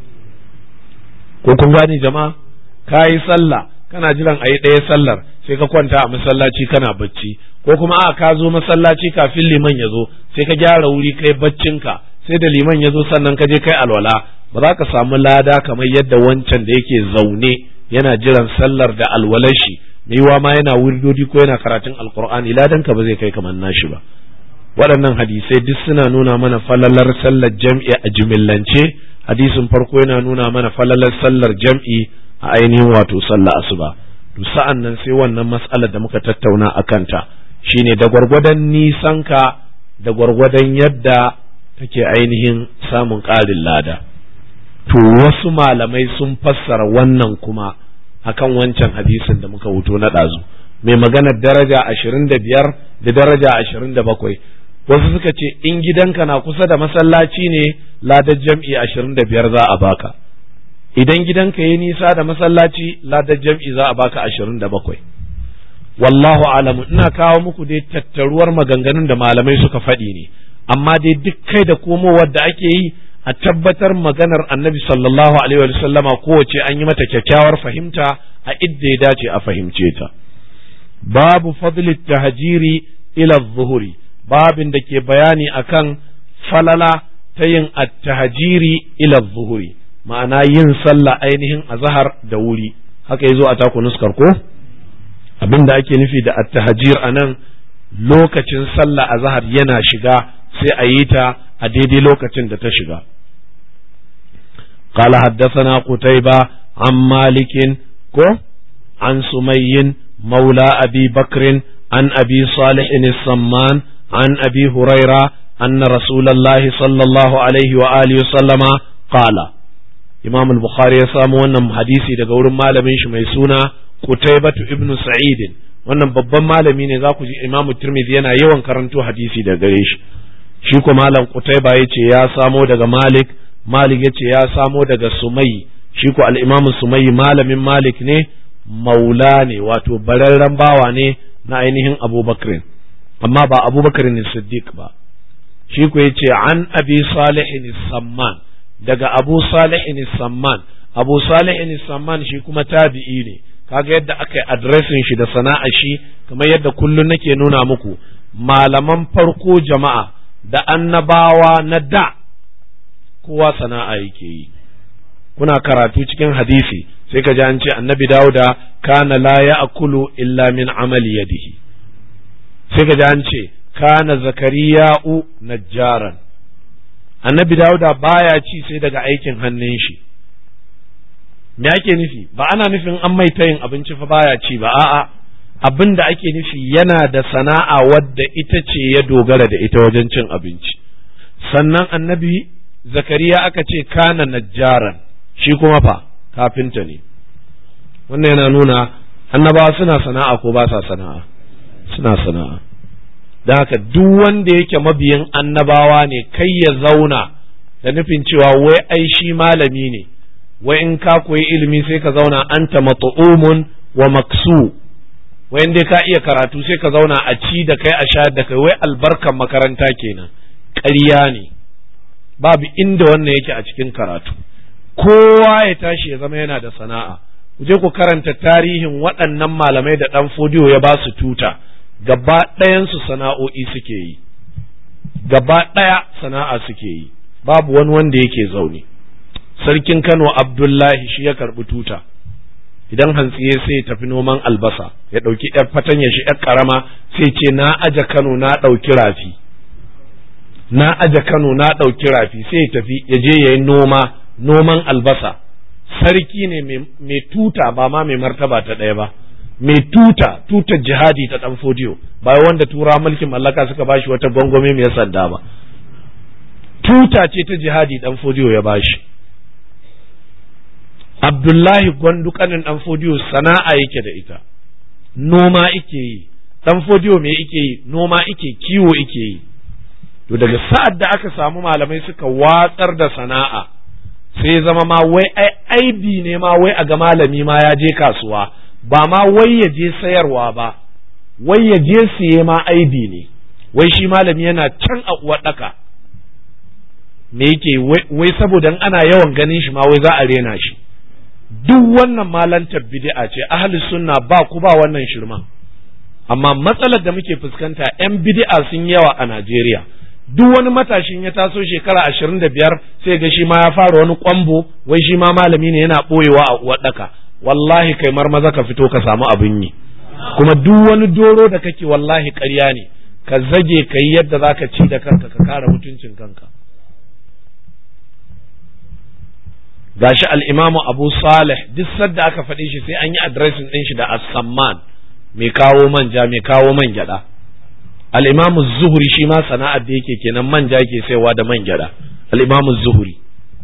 ko kun gane jama'a ka yi sallah kana jiran a yi ɗaya sallar sai ka kwanta a masallaci kana bacci ko kuma a ka zo masallaci kafin liman ya zo sai ka gyara wuri kai baccinka sai da liman ya zo sannan ka je kai alwala ba za ka samu lada kamar yadda wancan da yake zaune yana jiran sallar da alwalar shi mai yiwa ma yana wirdodi ko yana karatun alkur'ani ladan ka ba zai kai kamar nashi ba waɗannan hadisai duk suna nuna mana falalar sallar jam'i a jimillance hadisin farko yana nuna mana falalar sallar jam'i a ainihin wato sallah asuba to sa'an nan sai wannan mas'alar da muka tattauna a kanta shine da gwargwadon nisanka da gwargwadon yadda kake ainihin samun ƙarin lada to wasu malamai sun fassara wannan kuma akan wancan hadisin da muka wuto na ɗazu mai maganar daraja ashirin da biyar da daraja ashirin da bakwai wasu suka ce in gidanka na kusa da masallaci ne ladar jam'i ashirin da biyar za a baka idan gidanka yi nisa da masallaci ladar jam'i za a baka ashirin da bakwai wallahu alamu ina kawo muku dai tattaruwar maganganun da malamai suka faɗi ne amma dai duk kai da komowar da ake yi a tabbatar maganar annabi sallallahu alaihi wa sallama kowace an yi mata kyakkyawar fahimta a idda ya dace a fahimce ta babu fadlit tahjiri ila zuhuri babin da ke bayani akan falala ta yin at-tahjiri ila zuhuri ma'ana yin sallah ainihin azhar da wuri haka yazo a taku nuskar ko abin da ake nufi da at-tahjir anan lokacin sallah azhar yana shiga sai a yi ta a daidai lokacin da ta shiga قال حدثنا قتيبة عن مالك كو عن سمي مولى أبي بكر عن أبي صالح السمان عن أبي هريرة أن رسول الله صلى الله عليه وآله وسلم قال إمام البخاري يسامو wannan hadisi daga wurin malamin shi mai suna Qutaybatu ibn Sa'id wannan babban malami ne za ku ji Imam Tirmidhi yana yawan karanto hadisi daga gare shi shi ko malam Qutayba yace ya samo daga Malik Malik yace ya samo daga Sumai shi ko al-Imam Sumai malamin Malik ne maula ne wato bararren bawa ne na ainihin Abubakar amma ba Abubakar ne Siddiq ba shi ko yace an Abi Salih Samman daga Abu Salih Samman Abu Salih Samman shi kuma tabi'i ne kaga yadda aka yi adresin shi da sana'a shi kamar yadda kullun nake nuna muku malaman farko jama'a da annabawa na da kowa sana'a yake yi kuna karatu cikin hadisi sai ka ji an ce annabi dauda kana la ya'kulu illa min amali yadihi sai ka ji an ce kana zakariya'u najjaran annabi dauda baya ci sai daga aikin hannun shi me ake nufi ba ana nufin an mai tayin abinci fa baya ci ba a'a abin da ake nufi yana da sana'a wadda ita ce ya dogara da ita wajen cin abinci sannan annabi zakariya aka ce kana najjaran shi kuma fa kafinta ne wannan yana nuna annabawa suna sana'a ko ba sa sana'a suna sana'a don haka duk wanda yake mabiyin annabawa ne kai ya zauna da nufin cewa wai ai shi malami ne wai in ka koyi ilimi sai ka zauna anta mat'umun wa maksu wai dai ka iya karatu sai ka zauna a ci da kai a sha da kai wai albarkan makaranta kenan ƙarya ne babu inda wannan yake a cikin karatu kowa ya tashi ya zama yana da sana'a ku je ku karanta tarihin waɗannan malamai da ɗan fodiyo ya ba su tuta gaba ɗayansu sana'o'i suke yi gaba ɗaya sana'a suke yi babu wani wanda yake zaune sarkin Kano Abdullahi shi ya karɓi tuta idan hantsiye sai ya tafi noman albasa ya ɗauki ‘yar fatanya shi ‘yar ƙarama sai ce na aje Kano na ɗauki rafi na aje Kano na ɗauki rafi sai ya tafi ya je ya yi noma noman albasa sarki ne mai tuta ba ma mai martaba ta ɗaya ba mai tuta tutar jihadi ta ɗan fodiyo ba wanda tura mulkin mallaka suka bashi wata gwangwame mai sanda ba tuta ce ta jihadi ɗan fodiyo ya bashi Abdullahi gwandu kanin ɗan fodiyo sana'a yake da ita, noma yake yi, dan fodiyo me yake yi noma yake kiwo yake yi to daga sa'ad da aka samu malamai suka watsar da sana'a sai zama ma wai ai aibi ne ma wai a ga malami ma ya je kasuwa ba ma wai ya je sayarwa ba wai ya je siye ma aibi ne wai shi malami yana can a uwaɗaka me yake wai saboda ana yawan ganin shi ma wai za a rena shi duk wannan malantar bid'a ce ahli sunna ba ku ba wannan shirman amma matsalar da muke fuskanta 'yan bid'a sun yawa a Najeriya duk wani matashin ya taso shekara ashirin da biyar sai ga shi ma ya fara wani kwambo wai shi ma malami ne yana ɓoyewa a uwaɗaka wallahi kai maza ka fito ka samu abin yi kuma duk wani doro da kake wallahi ƙarya ne ka zage ka yi yadda za ka ci da kanka ka kare mutuncin kanka gashi al'imamu abu salih duk sadda aka faɗi shi sai an yi adresin ɗin shi da as-samman mai kawo manja mai kawo man gyaɗa al'imamu zuhuri shi ma sana'ar da yake kenan manja yake saiwa da man gyaɗa al'imamu zuhuri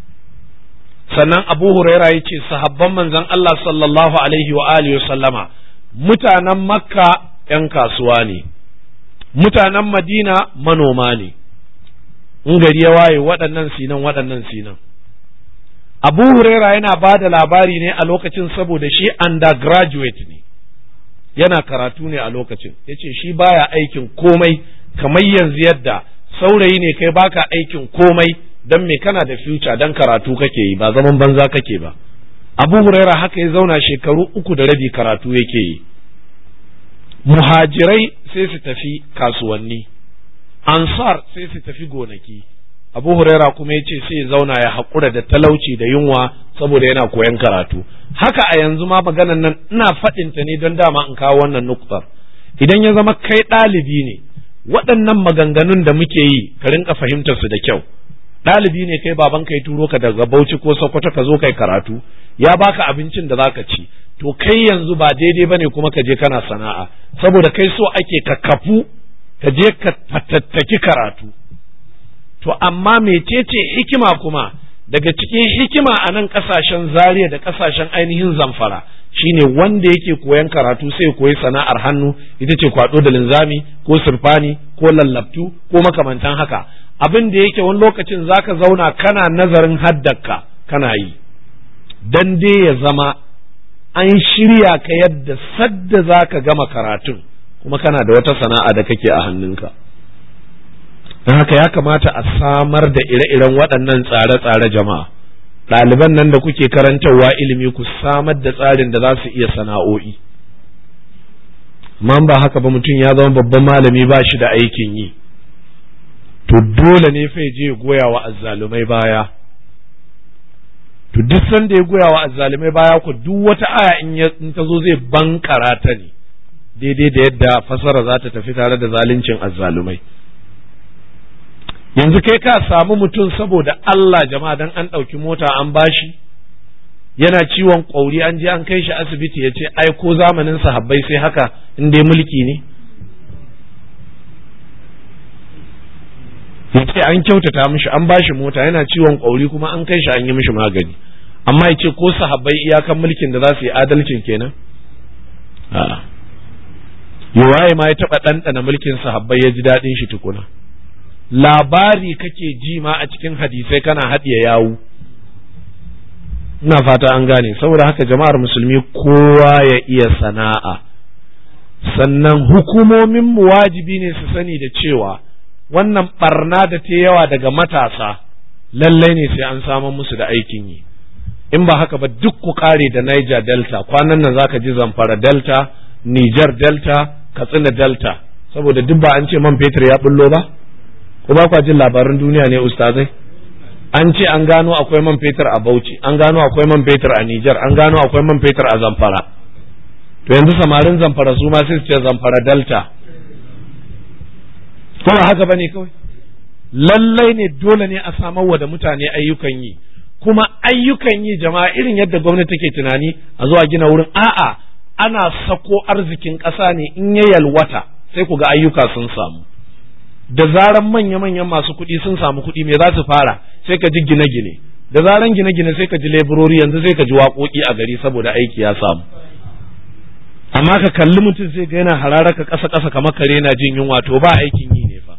sannan abu huraira ya ce sahabban manzon Allah sallallahu alaihi wa alihi wa sallama mutanen makka ‘yan kasuwa ne mutanen madina manoma ne in gari ya waye waɗannan sinan waɗannan sinan abu huraira yana ba da labari ne a lokacin saboda shi undergraduate ne yana karatu ne a lokacin ya ce shi baya aikin komai kamar yanzu yadda saurayi ne kai baka aikin komai don me kana da future don karatu kake yi ba zaman banza kake ba abu huraira haka ya zauna shekaru uku da rabi karatu yake yi muhajirai sai su tafi kasuwanni ansar sai su tafi gonaki abu huraira kuma ya ce sai zauna ya haƙura da talauci da yunwa saboda yana koyan karatu haka a yanzu ma maganan nan ina faɗinta ne don dama in kawo wannan nuktar idan ya zama kai ɗalibi ne waɗannan maganganun da muke yi ka rinka fahimtar su da kyau ɗalibi ne kai baban kai turo ka daga bauchi ko sokoto ka zo kai karatu ya baka abincin da zaka ci to kai yanzu ba daidai bane kuma ka je kana sana'a saboda kai so ake ka kafu ka je ka fatattaki karatu to amma mecece hikima kuma daga cikin hikima a nan kasashen zaria da kasashen ainihin zamfara shine wanda yake koyan karatu sai koyi sana'ar hannu ita ce kwado da linzami ko surfani ko lallabtu ko makamantan haka abin da yake wani lokacin zaka zauna kana nazarin haddaka kana yi dan dai ya zama an shirya ka yadda sadda zaka gama karatun kuma kana da wata sana'a da kake a hannunka don haka ya kamata a samar da ire-iren waɗannan tsare-tsare jama'a ɗaliban nan da kuke karantarwa ilimi ku samar da tsarin da za su iya sana'o'i man ba haka ba mutum ya zama babban malami ba shi da aikin yi to dole ne fa je goya wa azzalumai baya to duk sanda ya goya wa azzalumai baya ku duk wata aya in ta zo zai bankara ta ne daidai da yadda fasara za ta tafi tare da zaluncin azzalumai yanzu kai ka samu mutum saboda Allah jama'a dan an ɗauki mota an bashi yana ciwon ƙwauri an je an kai shi asibiti ya ce ai ko zamanin sahabbai sai haka in dai mulki ne ya ce an kyautata mishi an bashi mota yana ciwon ƙwauri kuma an kai shi an yi mishi magani amma ya ce ko sahabbai iyakan mulkin da za su yi adalcin kenan a'a yawaye ma ya taɓa ɗanɗana mulkin sahabbai ya ji daɗin shi tukuna labari kake ji ma a cikin hadisai kana haɗiye yawu ina fata an gane saboda haka jama'ar musulmi kowa ya iya sana'a sannan hukumomin mu wajibi ne su sani da cewa wannan barna da ta yawa daga matasa lallai ne sai an samu musu da aikin yi in ba haka ba duk ku kare da Niger Delta kwanan nan zaka ji Zamfara Delta Niger Delta Katsina Delta saboda duk ba an ce man fetur ya bullo ba ko ba kwa jin labaran duniya ne ustazai an ce an gano akwai man fetur a Bauchi an gano akwai man fetur a Niger an gano akwai man fetur a Zamfara to yanzu samarin Zamfara su ma sai su ce Zamfara Delta ko ba haka bane kawai lallai ne dole ne a samar wa da mutane ayyukan yi kuma ayyukan yi jama'a irin yadda gwamnati take tunani a zuwa gina wurin a'a ana sako arzikin ƙasa ne in ya yalwata sai ku ga ayyuka sun samu da zaran manya-manyan masu kuɗi sun samu kuɗi me za su fara sai ka ji gine-gine da zaran gine-gine sai ka ji leburori yanzu sai ka ji waƙoƙi a gari saboda aiki ya samu amma ka kalli mutum sai ga yana hararaka ƙasa ƙasa kamar kare na jin yunwa to ba aikin yi ne fa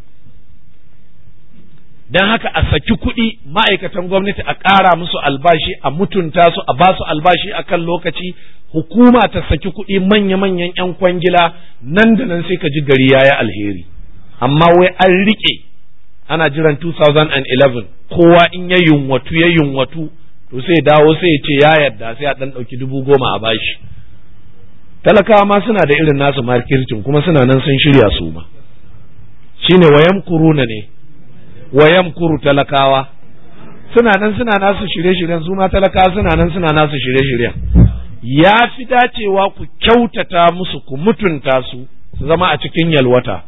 don haka a saki kuɗi ma'aikatan gwamnati a ƙara musu albashi a mutunta su a basu albashi a kan lokaci hukuma ta saki kuɗi manya-manyan 'yan kwangila nan da nan sai ka ji gari ya yi alheri amma wai an riƙe ana jiran 2011 kowa in ya yunwatu ya yunwatu to sai dawo sai ya ce ya yarda sai a ɗan ɗauki dubu goma a bashi talakawa ma suna da irin nasu markircin kuma suna nan sun shirya su ma shine wayan kuruna ne wayan kuru talakawa suna nan suna nasu shirye-shiryen su ma talakawa suna nan suna nasu shirye-shiryen ya fi dacewa ku kyautata musu ku mutunta su su zama a cikin yalwata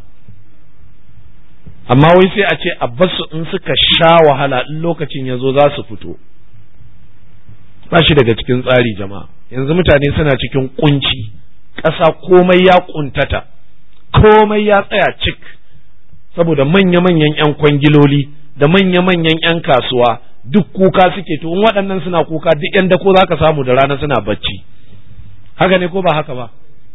amma wai sai a ce a basu in suka sha wahala in lokacin ya zo za su fito ba shi daga cikin tsari jama'a yanzu mutane suna cikin kunci ƙasa komai ya kuntata komai ya tsaya cik saboda manya-manyan 'yan kwangiloli da manya-manyan 'yan kasuwa duk kuka suke to in waɗannan suna kuka duk 'yan dako za ka samu da rana suna bacci haka ne ko ba haka ba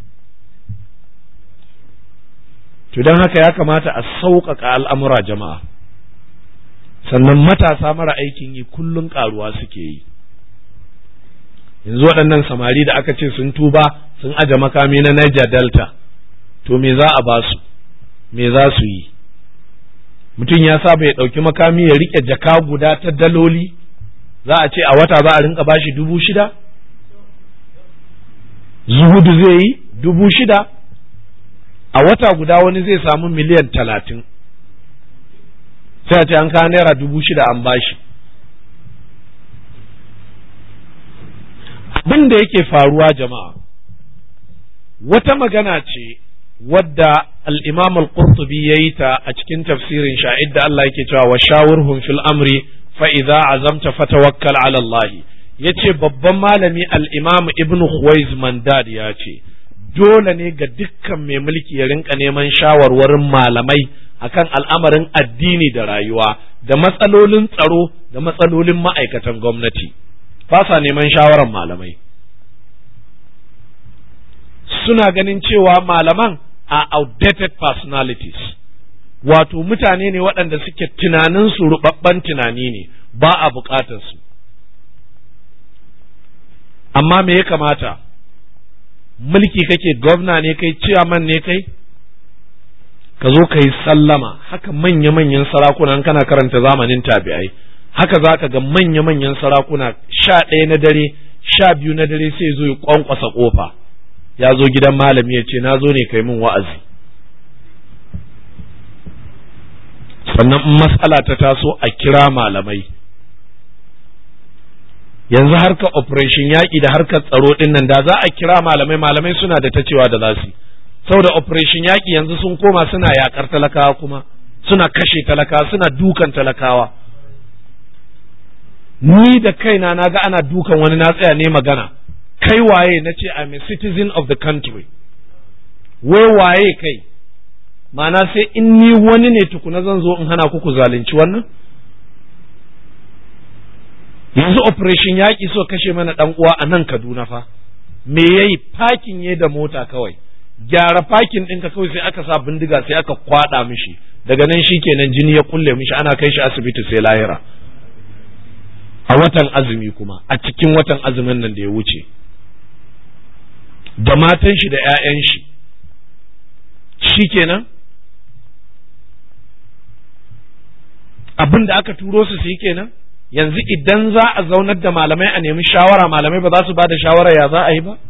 to don haka ya kamata a sauƙaƙa al'amura jama'a sannan matasa mara aikin yi kullum ƙaruwa suke yi yanzu waɗannan samari da aka ce sun tuba sun aje makami na Niger Delta to me za a ba su me za su yi mutum ya saba ya ɗauki makami ya riƙe jaka guda ta daloli za a ce a wata za a rinka bashi dubu shida zuhudu zai yi dubu shida a wata guda wani zai samu miliyan talatin sai a ce an kawo naira dubu shida an bashi abin da yake faruwa jama'a wata magana ce wadda al-imam al-qurtubi yayi ta a cikin tafsirin sha'id da Allah yake cewa wa shawurhum fil amri fa idza azamta fatawakkal ala Allah yace babban malami al-imam ibn Khuwaiz Mandad ya ce dole ne ga dukkan mai mulki ya rinka neman shawarwarin malamai akan al'amarin addini da rayuwa da matsalolin tsaro da matsalolin ma'aikatan gwamnati ba sa neman shawarar malamai suna ganin cewa malaman a outdated personalities wato mutane ne waɗanda suke tunaninsu rubabban tunani ne ba a buƙatarsu amma me ya kamata mulki kake gwamna ne kai ciyaman ne kai ka zo ka yi sallama haka manya-manyan sarakuna kana karanta zamanin tabi'ai haka za ka ga manya-manyan sarakuna sha ɗaya na dare sha biyu na dare sai zo ya kwankwasa ƙofa ya zo gidan malami ya ce na zo ne kai min wa'azi sannan in matsala ta taso a kira malamai yanzu harkar operation yaƙi da harkar tsaro ɗin nan da za a kira malamai malamai suna da ta cewa da za su saboda operation yaƙi yanzu sun koma suna yaƙar talakawa kuma suna kashe talakawa suna dukan talakawa ni da kaina na ga ana dukan wani na tsaya ne magana kai waye na ce I'm a citizen of the country wai waye kai ma'ana sai in ni wani ne tukuna zan zo in hana ku ku zalunci wannan yanzu operation yaƙi so kashe mana ɗan uwa a nan Kaduna fa me yayi parking ya da mota kawai gyara parking ɗinka kawai sai aka sa bindiga sai aka kwaɗa mishi daga nan shikenan jini ya kulle mishi ana kai shi asibiti sai lahira a watan azumi kuma a cikin watan azumin nan da ya wuce da matan shi da 'ya'yan shi shikenan abin da aka turo su su yi kenan yanzu idan za a zaunar da malamai a nemi shawara malamai ba za su ba da shawara ya za a yi ba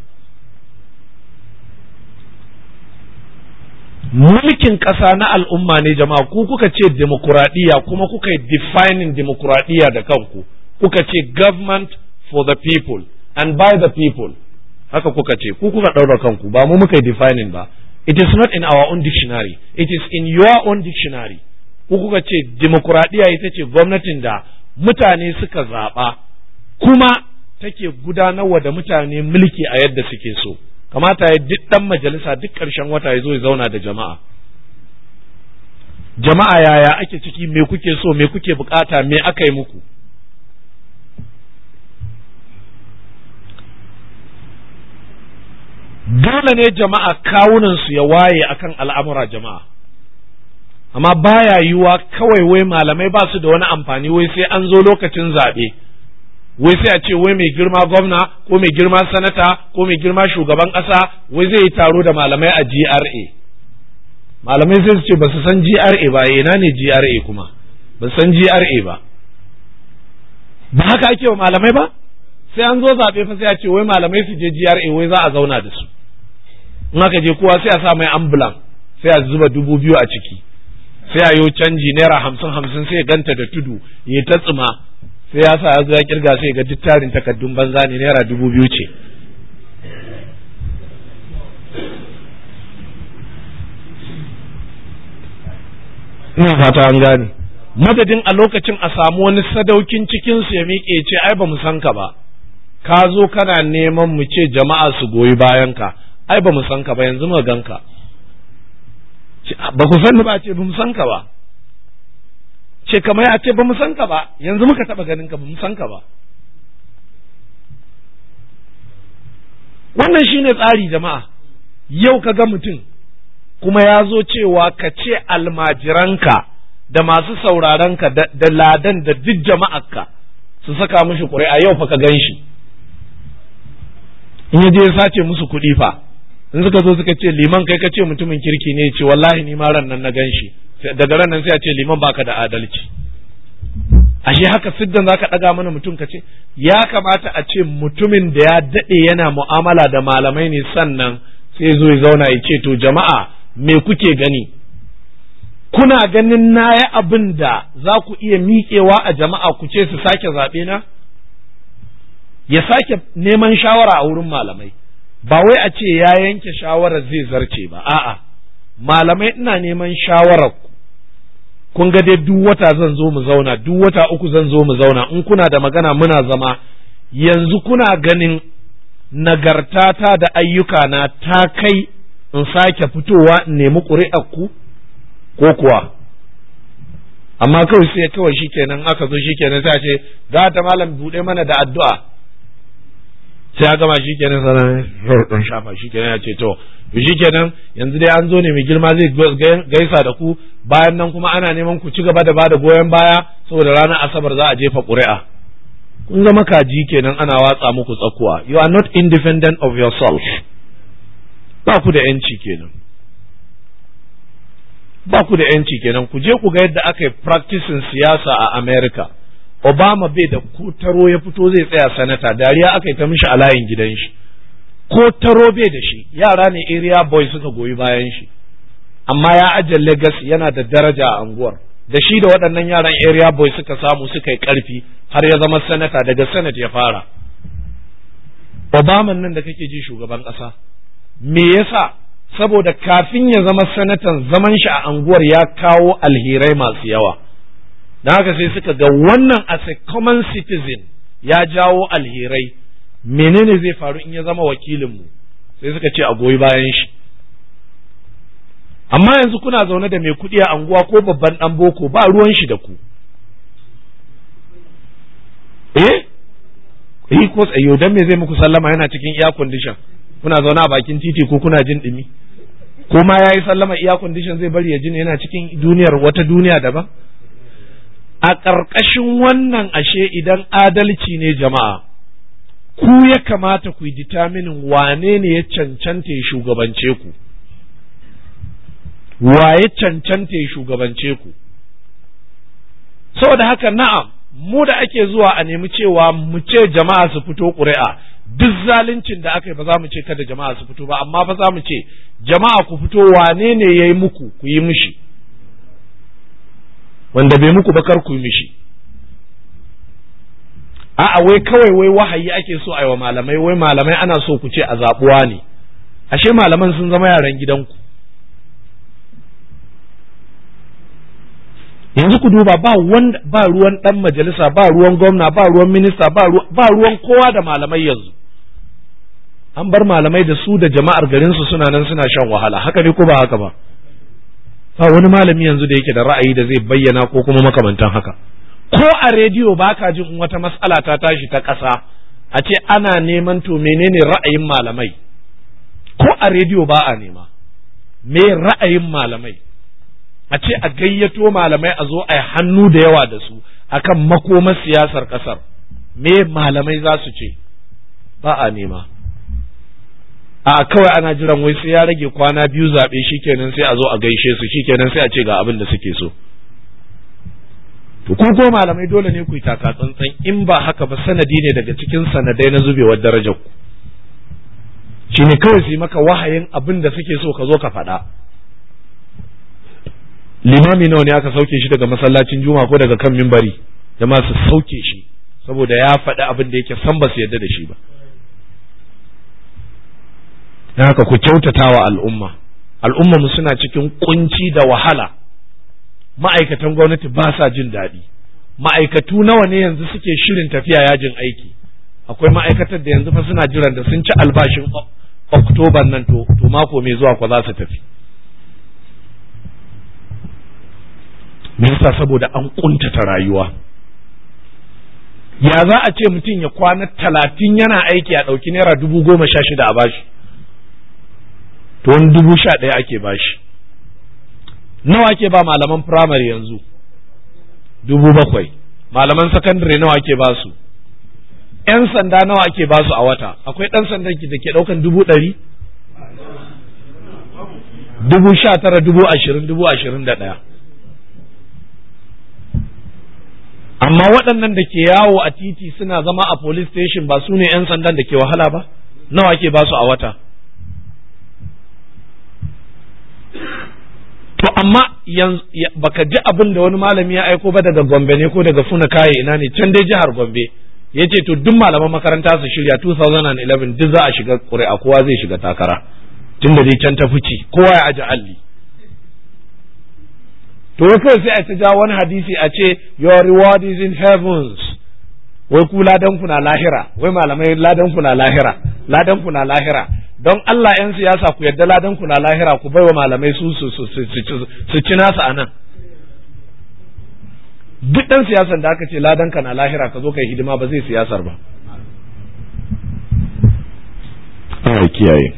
mulkin ƙasa na al'umma ne jama'a ku kuka ce demokuraɗiyya kuma kuka yi defining demokuraɗiyya da kanku kuka ce government for the people and by the people haka kuka ce ku kuka ɗaura kanku ba mu muka yi defining ba it is not in our own dictionary it is in your own dictionary ku kuka ce demokuraɗiyya ita ce gwamnatin da mutane suka zaɓa kuma take gudanarwa da mutane mulki a yadda suke so kamata ya duk ɗan majalisa duk ƙarshen wata ya zo ya zauna da jama'a jama'a yaya ake ciki me kuke so me kuke bukata me aka yi muku dole ne jama'a kawunansu ya waye akan al'amura jama'a amma baya yiwuwa kawai wai malamai ba su da wani amfani wai sai an zo lokacin zaɓe wai sai a ce wai mai girma gwamna ko mai girma sanata ko mai girma shugaban ƙasa wai zai yi taro da malamai a GRA malamai sai su ce ba su san GRA ba ina ne GRA kuma ba san GRA ba ba haka ake wa malamai ba sai an zo zaɓe fa sai a ce wai malamai su je GRA wai za a zauna da su in aka je kowa sai a sa mai ambulan sai a zuba dubu biyu a ciki sai a yo canji naira hamsin hamsin sai ya ganta da tudu ya ta tsima sai ya sa ya zo ya kirga sai ga duk tarin takaddun banza ne naira dubu biyu ce ina fata an gane madadin a lokacin a samu wani sadaukin cikinsu ya miƙe ce ai ba mu san ka ba ka zo kana neman mu ce jama'a su goyi bayan ka ai ba mu san ka ba yanzu mu ganka ba ku san ba ce ba mu san ka ba ce kamar ya ce ba mu san ka ba yanzu muka taba ganin ka ba mu san ka ba wannan shine tsari jama'a yau ka ga mutum kuma ya zo cewa ka ce almajiranka da masu saurarenka da ladan da duk jama'arka su saka mishi ƙuri'a yau fa ka gan shi in ya je ya sace musu kuɗi fa in suka zo suka ce liman kai ka ce mutumin kirki ne ce wallahi ni ma ran nan na gan shi daga ran nan sai a ce liman baka da adalci ashe haka siddan zaka ɗaga mana mutum ka ce ya kamata a ce mutumin da ya daɗe yana mu'amala da malamai ne sannan sai zo ya zauna ya ce to jama'a me kuke gani kuna ganin na yi abin da za ku iya miƙewa a jama'a ku ce su sake zaɓe na ya sake neman shawara a wurin malamai ba wai a ce ya yanke shawarar zai zarce ba a'a malamai ina neman shawarar ku kun ga dai duk wata zan zo mu zauna duk wata uku zan zo mu zauna in kuna da magana muna zama yanzu kuna ganin nagartata da ayyukana ta kai in sake fitowa in nemi ƙuri'ar ku ko kuwa amma kawai sai kawai shikenan aka zo shikenan sai a ce za ta malam buɗe mana da addu'a sai ya gama shikenan sanan dan shafa shikenan ya ce to to shikenan yanzu dai an zo ne mai girma zai gaisa da ku bayan nan kuma ana neman ku ci gaba da bada goyon baya saboda ranar asabar za a jefa ƙuri'a kun zama kaji kenan ana watsa muku tsakuwa you are not independent of yourself ba ku da yanci kenan ba ku da yanci kenan ku je ku ga yadda aka yi practicing siyasa a America Obama bai da ko taro ya fito zai tsaya sanata dariya aka yi ta mishi a layin gidan shi ko taro bai da shi yara ne area boy suka goyi bayan shi amma ya ajiye legacy yana da daraja a anguwar da shi da waɗannan yaran area boy suka samu suka yi ƙarfi har ya zama sanata daga senate ya fara Obama nan da kake ji shugaban ƙasa me yasa saboda kafin ya zama sanatan zaman shi a anguwar ya kawo alherai masu yawa don haka sai suka ga wannan as a common citizen ya jawo alherai menene zai faru in ya zama wakilinmu sai suka ce a goyi bayan shi amma yanzu kuna zaune da mai kuɗi a anguwa ko babban ɗan boko ba ruwan shi da ku eh eh ko tsayo dan me zai muku sallama yana cikin air condition kuna zaune a bakin titi ko kuna jin ɗumi ko ma yayi sallama air condition zai bari ya ji yana cikin duniyar wata duniya daban a ƙarƙashin wannan ashe idan adalci ne jama'a ku ya kamata ku yi determinin wane ne ya cancanta ya shugabance ku wa ya cancanta ya shugabance ku saboda haka na'am mu da ake zuwa a nemi cewa mu ce jama'a su fito ƙuri'a duk zaluncin da aka yi ba za mu ce kada jama'a su fito ba amma fa za mu ce jama'a ku fito wane ne ya yi muku ku yi mishi wanda bai muku ba kar ku yi mishi a'a wai kawai wai wahayi ake so a yi wa malamai wai malamai ana so ku ce a zaɓuwa ne ashe malaman sun zama yaran gidanku yanzu ku duba ba wanda ba ruwan dan majalisa ba ruwan gwamna ba ruwan minista ba ruwan kowa da malamai yanzu an bar malamai da su da jama'ar garin su suna nan suna shan wahala haka ne ko ba haka ba ba wani malami yanzu da yake da ra'ayi da zai bayyana ko kuma makamantan haka ko a rediyo ba ka jin wata mas'ala ta tashi ta ƙasa a ce ana neman to menene ra'ayin malamai ko a rediyo ba a nema me ra'ayin malamai a ce a gayyato malamai a zo a yi hannu da yawa da su akan makomar siyasar ƙasar me malamai za su ce ba a nema a kawai ana jiran wai sai ya rage kwana biyu zaɓe shikenan sai a zo a gaishe su shikenan sai a ce ga abin da suke so to ko ko malamai dole ne ku yi taka tsantsan in ba haka ba sanadi ne daga cikin sanadai na zubewar darajar ku shine kawai su yi maka wahayin abin da suke so ka zo ka faɗa limami nawa ne aka sauke shi daga masallacin juma ko daga kan mimbari jama'a su sauke shi saboda ya faɗi abin da yake san ba su yarda da shi ba don haka ku kyautata wa al'umma al'umma mu suna cikin kunci da wahala ma'aikatan gwamnati ba sa jin daɗi ma'aikatu nawa ne yanzu suke shirin tafiya yajin aiki akwai ma'aikatar da yanzu fa suna jiran da sun ci albashin oktoban nan to, to mako mai zuwa kwa za su tafi me yasa saboda an kuntata rayuwa ya za a ce mutum ya kwana talatin yana aiki a ɗauki naira dubu goma sha shida a bashi to wani dubu sha ɗaya ake bashi nawa ake ba malaman firamare yanzu dubu bakwai malaman sakandare nawa ake ba su ‘yan sanda nawa ake ba su a wata akwai ɗan sandan da ke ɗaukan dubu ɗari dubu sha tara dubu ashirin dubu ashirin da ɗaya amma waɗannan da ke yawo a titi suna zama a police station ba su ne 'yan sandan da ke wahala ba nawa ake ba su a wata to amma baka ji abin da wani malami ya aiko ba daga gombe ne ko daga funa kaye ina ne can dai jihar gombe ya ce to duk malaman makaranta su shirya 2011 duk za a shiga ƙuri'a kowa zai shiga takara tun da dai can ta fici kowa ya aji alli to wai kawai sai a ta ja wani hadisi a ce your reward is in heavens wai ku ladan ku na lahira wai malamai ladan ku na lahira ladan ku na lahira don Allah yan siyasa ku yadda ladan ku na lahira ku baiwa malamai su su su su ci nasu anan duk dan siyasan da aka ce ladan ka na lahira ka zo kai hidima ba zai siyasar ba Allah kiyaye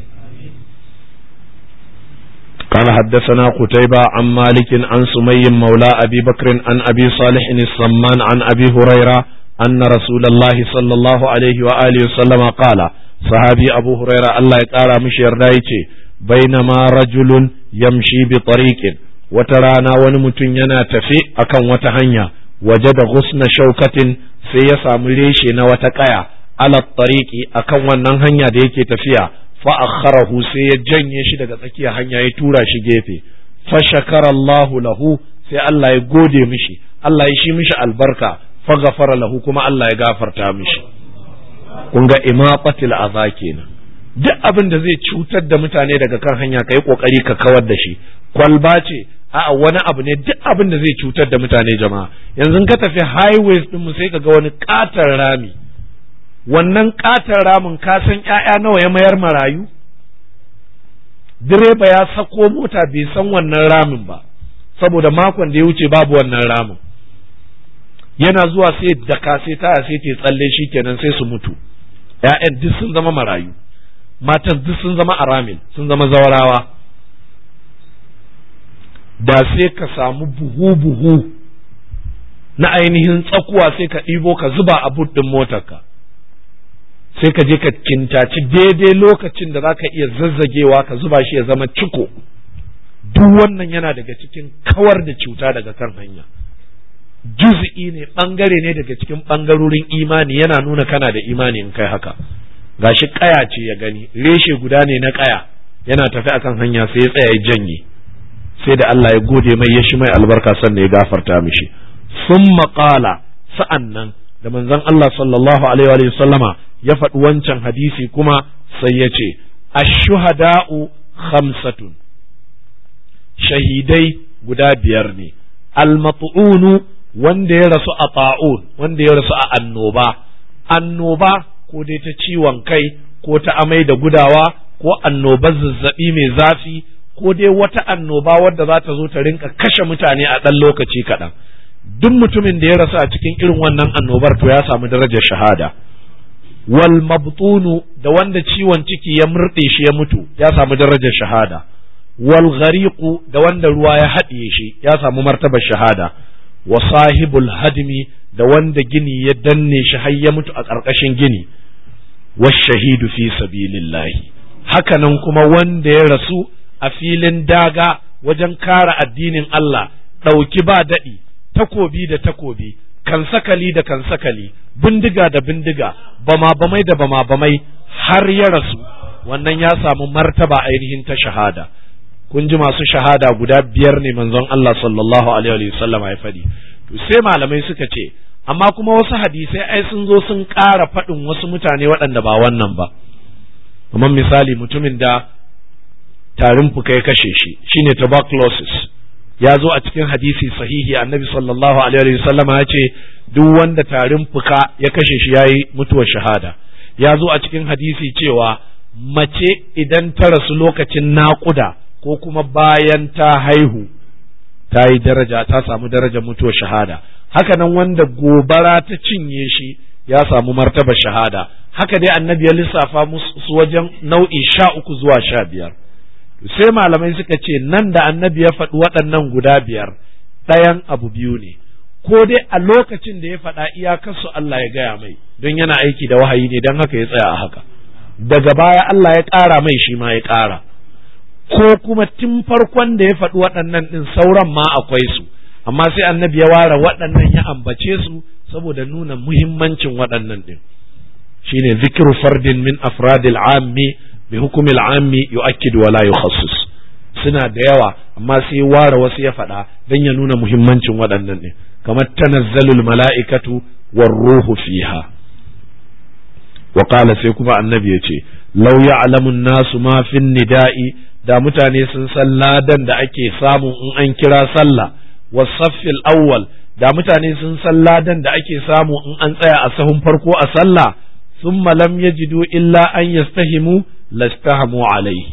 قال حدثنا قتيبة عن مالك عن سمي مولى أبي بكر عن أبي صالح الصمان عن أبي هريرة أن رسول الله صلى الله عليه وآله وسلم قال صحابي أبو هريرة الله يقال مش يردايتي بينما رجل يمشي بطريق وترانا ونمتن ينا تفي أكن وتهنيا وجد غصن شوكة سيسا مليشي نوتكايا على الطريق أكن ونهنيا ديكي تفيا fa'akharahu sai ya janye shi daga tsakiyar hanya ya tura shi gefe fashakara Allahu lahu sai Allah ya gode mishi Allah ya shi mishi albarka faghafara lahu kuma Allah ya gafarta mishi kun ga imaqatil aza kenan duk abin da zai cutar da mutane daga kan hanya kai kokari ka kawar da shi kwalba ce a'a wani abu ne duk abin da zai cutar da mutane jama'a yanzu ka tafi highways din mu sai ka ga wani katar rami wannan katon ramin ka san ‘ya'ya nawa ya mayar marayu? Direba ya sako mota bai san wannan ramin ba, saboda makon da ya wuce babu wannan ramin. Yana zuwa sai daka sai taya sai ta tsalle shi kenan sai su mutu, ‘ya'yan duk sun zama marayu, matan duk sun zama aramin, sun zama zawarawa. Da sai ka samu buhu-buhu na ainihin tsakuwa sai ka ɗibo ka zuba a but ɗin motarka. sai ka je ka kintaci daidai lokacin da za ka iya zazzagewa ka zuba shi ya zama ciko duk wannan yana daga cikin kawar da cuta daga kan hanya juz'i ne bangare ne daga cikin bangarorin imani yana nuna kana da imani in kai haka gashi kaya ce ya gani reshe guda ne na kaya yana tafi akan hanya sai ya tsaya ya janye sai da Allah ya gode mai ya shi mai albarka sannan ya gafarta mishi summa qala sa'annan da manzon Allah sallallahu alaihi wa sallama ya faɗi wancan hadisi kuma sai ya ce ashuhada'u khamsatun shahidai guda biyar ne almat'unu wanda ya rasu a ta'un wanda ya rasu a annoba annoba ko dai ta ciwon kai ko ta amai da gudawa ko annobar zazzabi mai zafi ko dai wata annoba wadda za ta zo ta rinka kashe mutane a ɗan lokaci kaɗan duk mutumin da ya rasu a cikin irin wannan annobar to ya samu darajar shahada wal mabtunu da wanda ciwon ciki ya murɗe shi ya mutu ya samu darajar shahada wal ghariqu da wanda ruwa ya haɗiye shi ya samu martabar shahada wa sahibul hadmi da wanda gini ya danne shi har ya mutu a ƙarƙashin gini wa shahidu fi sabilillahi hakanan kuma wanda ya rasu a filin daga wajen kare addinin Allah ɗauki ba daɗi takobi da takobi kansakali da kansakali bindiga da bindiga bama bamai da bama bamai har ya rasu wannan ya samu martaba ainihin ta shahada kun ji masu shahada guda biyar ne manzon Allah sallallahu alaihi wa sallam ya faɗi to sai malamai suka ce amma kuma wasu hadisai ai sun zo sun ƙara faɗin wasu mutane waɗanda ba wannan ba kamar misali mutumin da tarin fuka ya kashe shi shine tuberculosis ya zo a cikin hadisi sahihi annabi sallallahu alaihi wa sallama ya ce duk wanda tarin fuka ya kashe shi yayi mutuwar shahada ya zo a cikin hadisi cewa mace idan ta rasu lokacin naƙuda ko kuma bayan ta haihu ta yi daraja ta samu darajar mutuwar shahada haka nan wanda gobara ta cinye shi ya samu martaba shahada haka dai annabi ya lissafa musu wajen nau'i sha uku zuwa sha biyar sai malamai suka ce nan da annabi ya faɗi waɗannan guda biyar ɗayan abu biyu ne ko dai a lokacin da ya faɗa iyakarsu Allah ya gaya mai don yana aiki da wahayi ne don haka ya tsaya a haka daga baya Allah ya ƙara mai shi ma ya ƙara ko kuma tun farkon da ya faɗi waɗannan ɗin sauran ma akwai su amma sai annabi ya ware waɗannan ya ambace su saboda nuna muhimmancin waɗannan ɗin shine zikru fardin min afradil ammi bi hukumil ammi yu'akkid wa la yukhassis suna da yawa amma sai ware wasu ya faɗa don ya nuna muhimmancin waɗannan ɗin kamar tanazzalul mala'ikatu war ruhu fiha wa qala sai kuma annabi ya ce law ya'lamu an-nasu ma fin nida'i da mutane sun san ladan da ake samu in an kira sallah wasaffil awwal da mutane sun san ladan da ake samu in an tsaya a sahun farko a sallah thumma lam yajidu illa an yastahimu lastahamu alaihi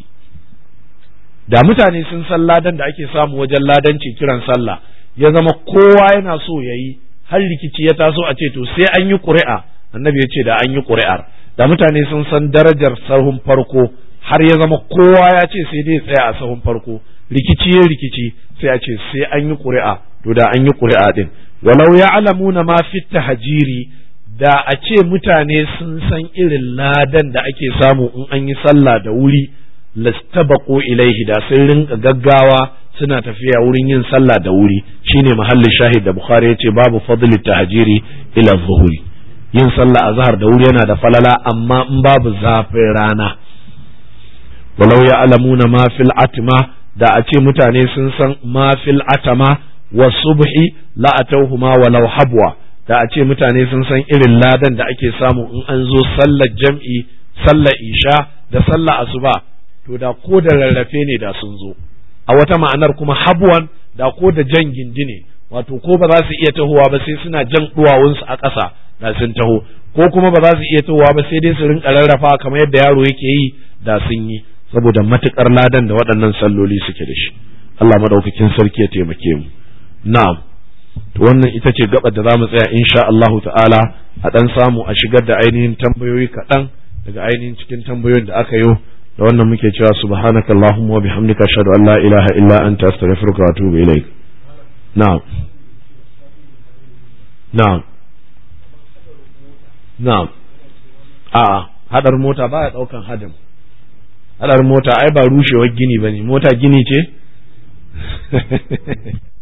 da mutane sun san ladan da ake samu wajen ladanci kiran sallah ya zama kowa yana so yayi har rikici ya taso a ce to sai an yi ƙuri'a annabi ya ce da an yi ƙuri'ar da mutane sun san darajar sahun farko har ya zama kowa ya ce sai dai tsaya a sahun farko rikici ya rikici sai a ce sai an yi ƙuri'a to da an yi ƙuri'a din walau ya alamuna ma fit tahjiri da a ce mutane sun san irin ladan da ake samu in an yi sallah da wuri lastabaqu ilaihi da sun rinka gaggawa suna tafiya wurin yin sallah da wuri shine mahallin shahid da bukhari yace babu fadli tahjiri ila zuhuri yin sallah azhar da wuri yana da falala amma in babu zafin rana walau ya alamuna ma fil atma da a ce mutane sun san ma fil atama wa subhi la atawhuma walau habwa da a ce mutane sun san irin ladan da ake samu in an zo sallar jam'i sallar isha da sallar asuba to da ko da rarrafe ne da sun zo a wata ma'anar kuma habwan da ko da jan gindi ne wato ko ba za su iya tahowa ba sai suna jan duwawunsu a ƙasa da sun taho ko kuma ba za su iya tahowa ba sai dai su rinka rarrafa kamar yadda yaro yake yi da sun yi saboda matukar ladan da waɗannan salloli suke da shi Allah madaukakin sarki ya taimake mu na'am to wannan ita ce gabar da zamu tsaya insha Allahu ta'ala a dan samu a shigar da ainihin tambayoyi kaɗan daga ainihin cikin tambayoyin da aka yi da wannan muke cewa subhanaka allahumma wa bihamdika ashhadu an la ilaha illa anta astaghfiruka wa atubu ilaik na'am na'am na'am a hadar mota baya daukan hadin hadar mota ai ba rushewar gini bane mota gini ce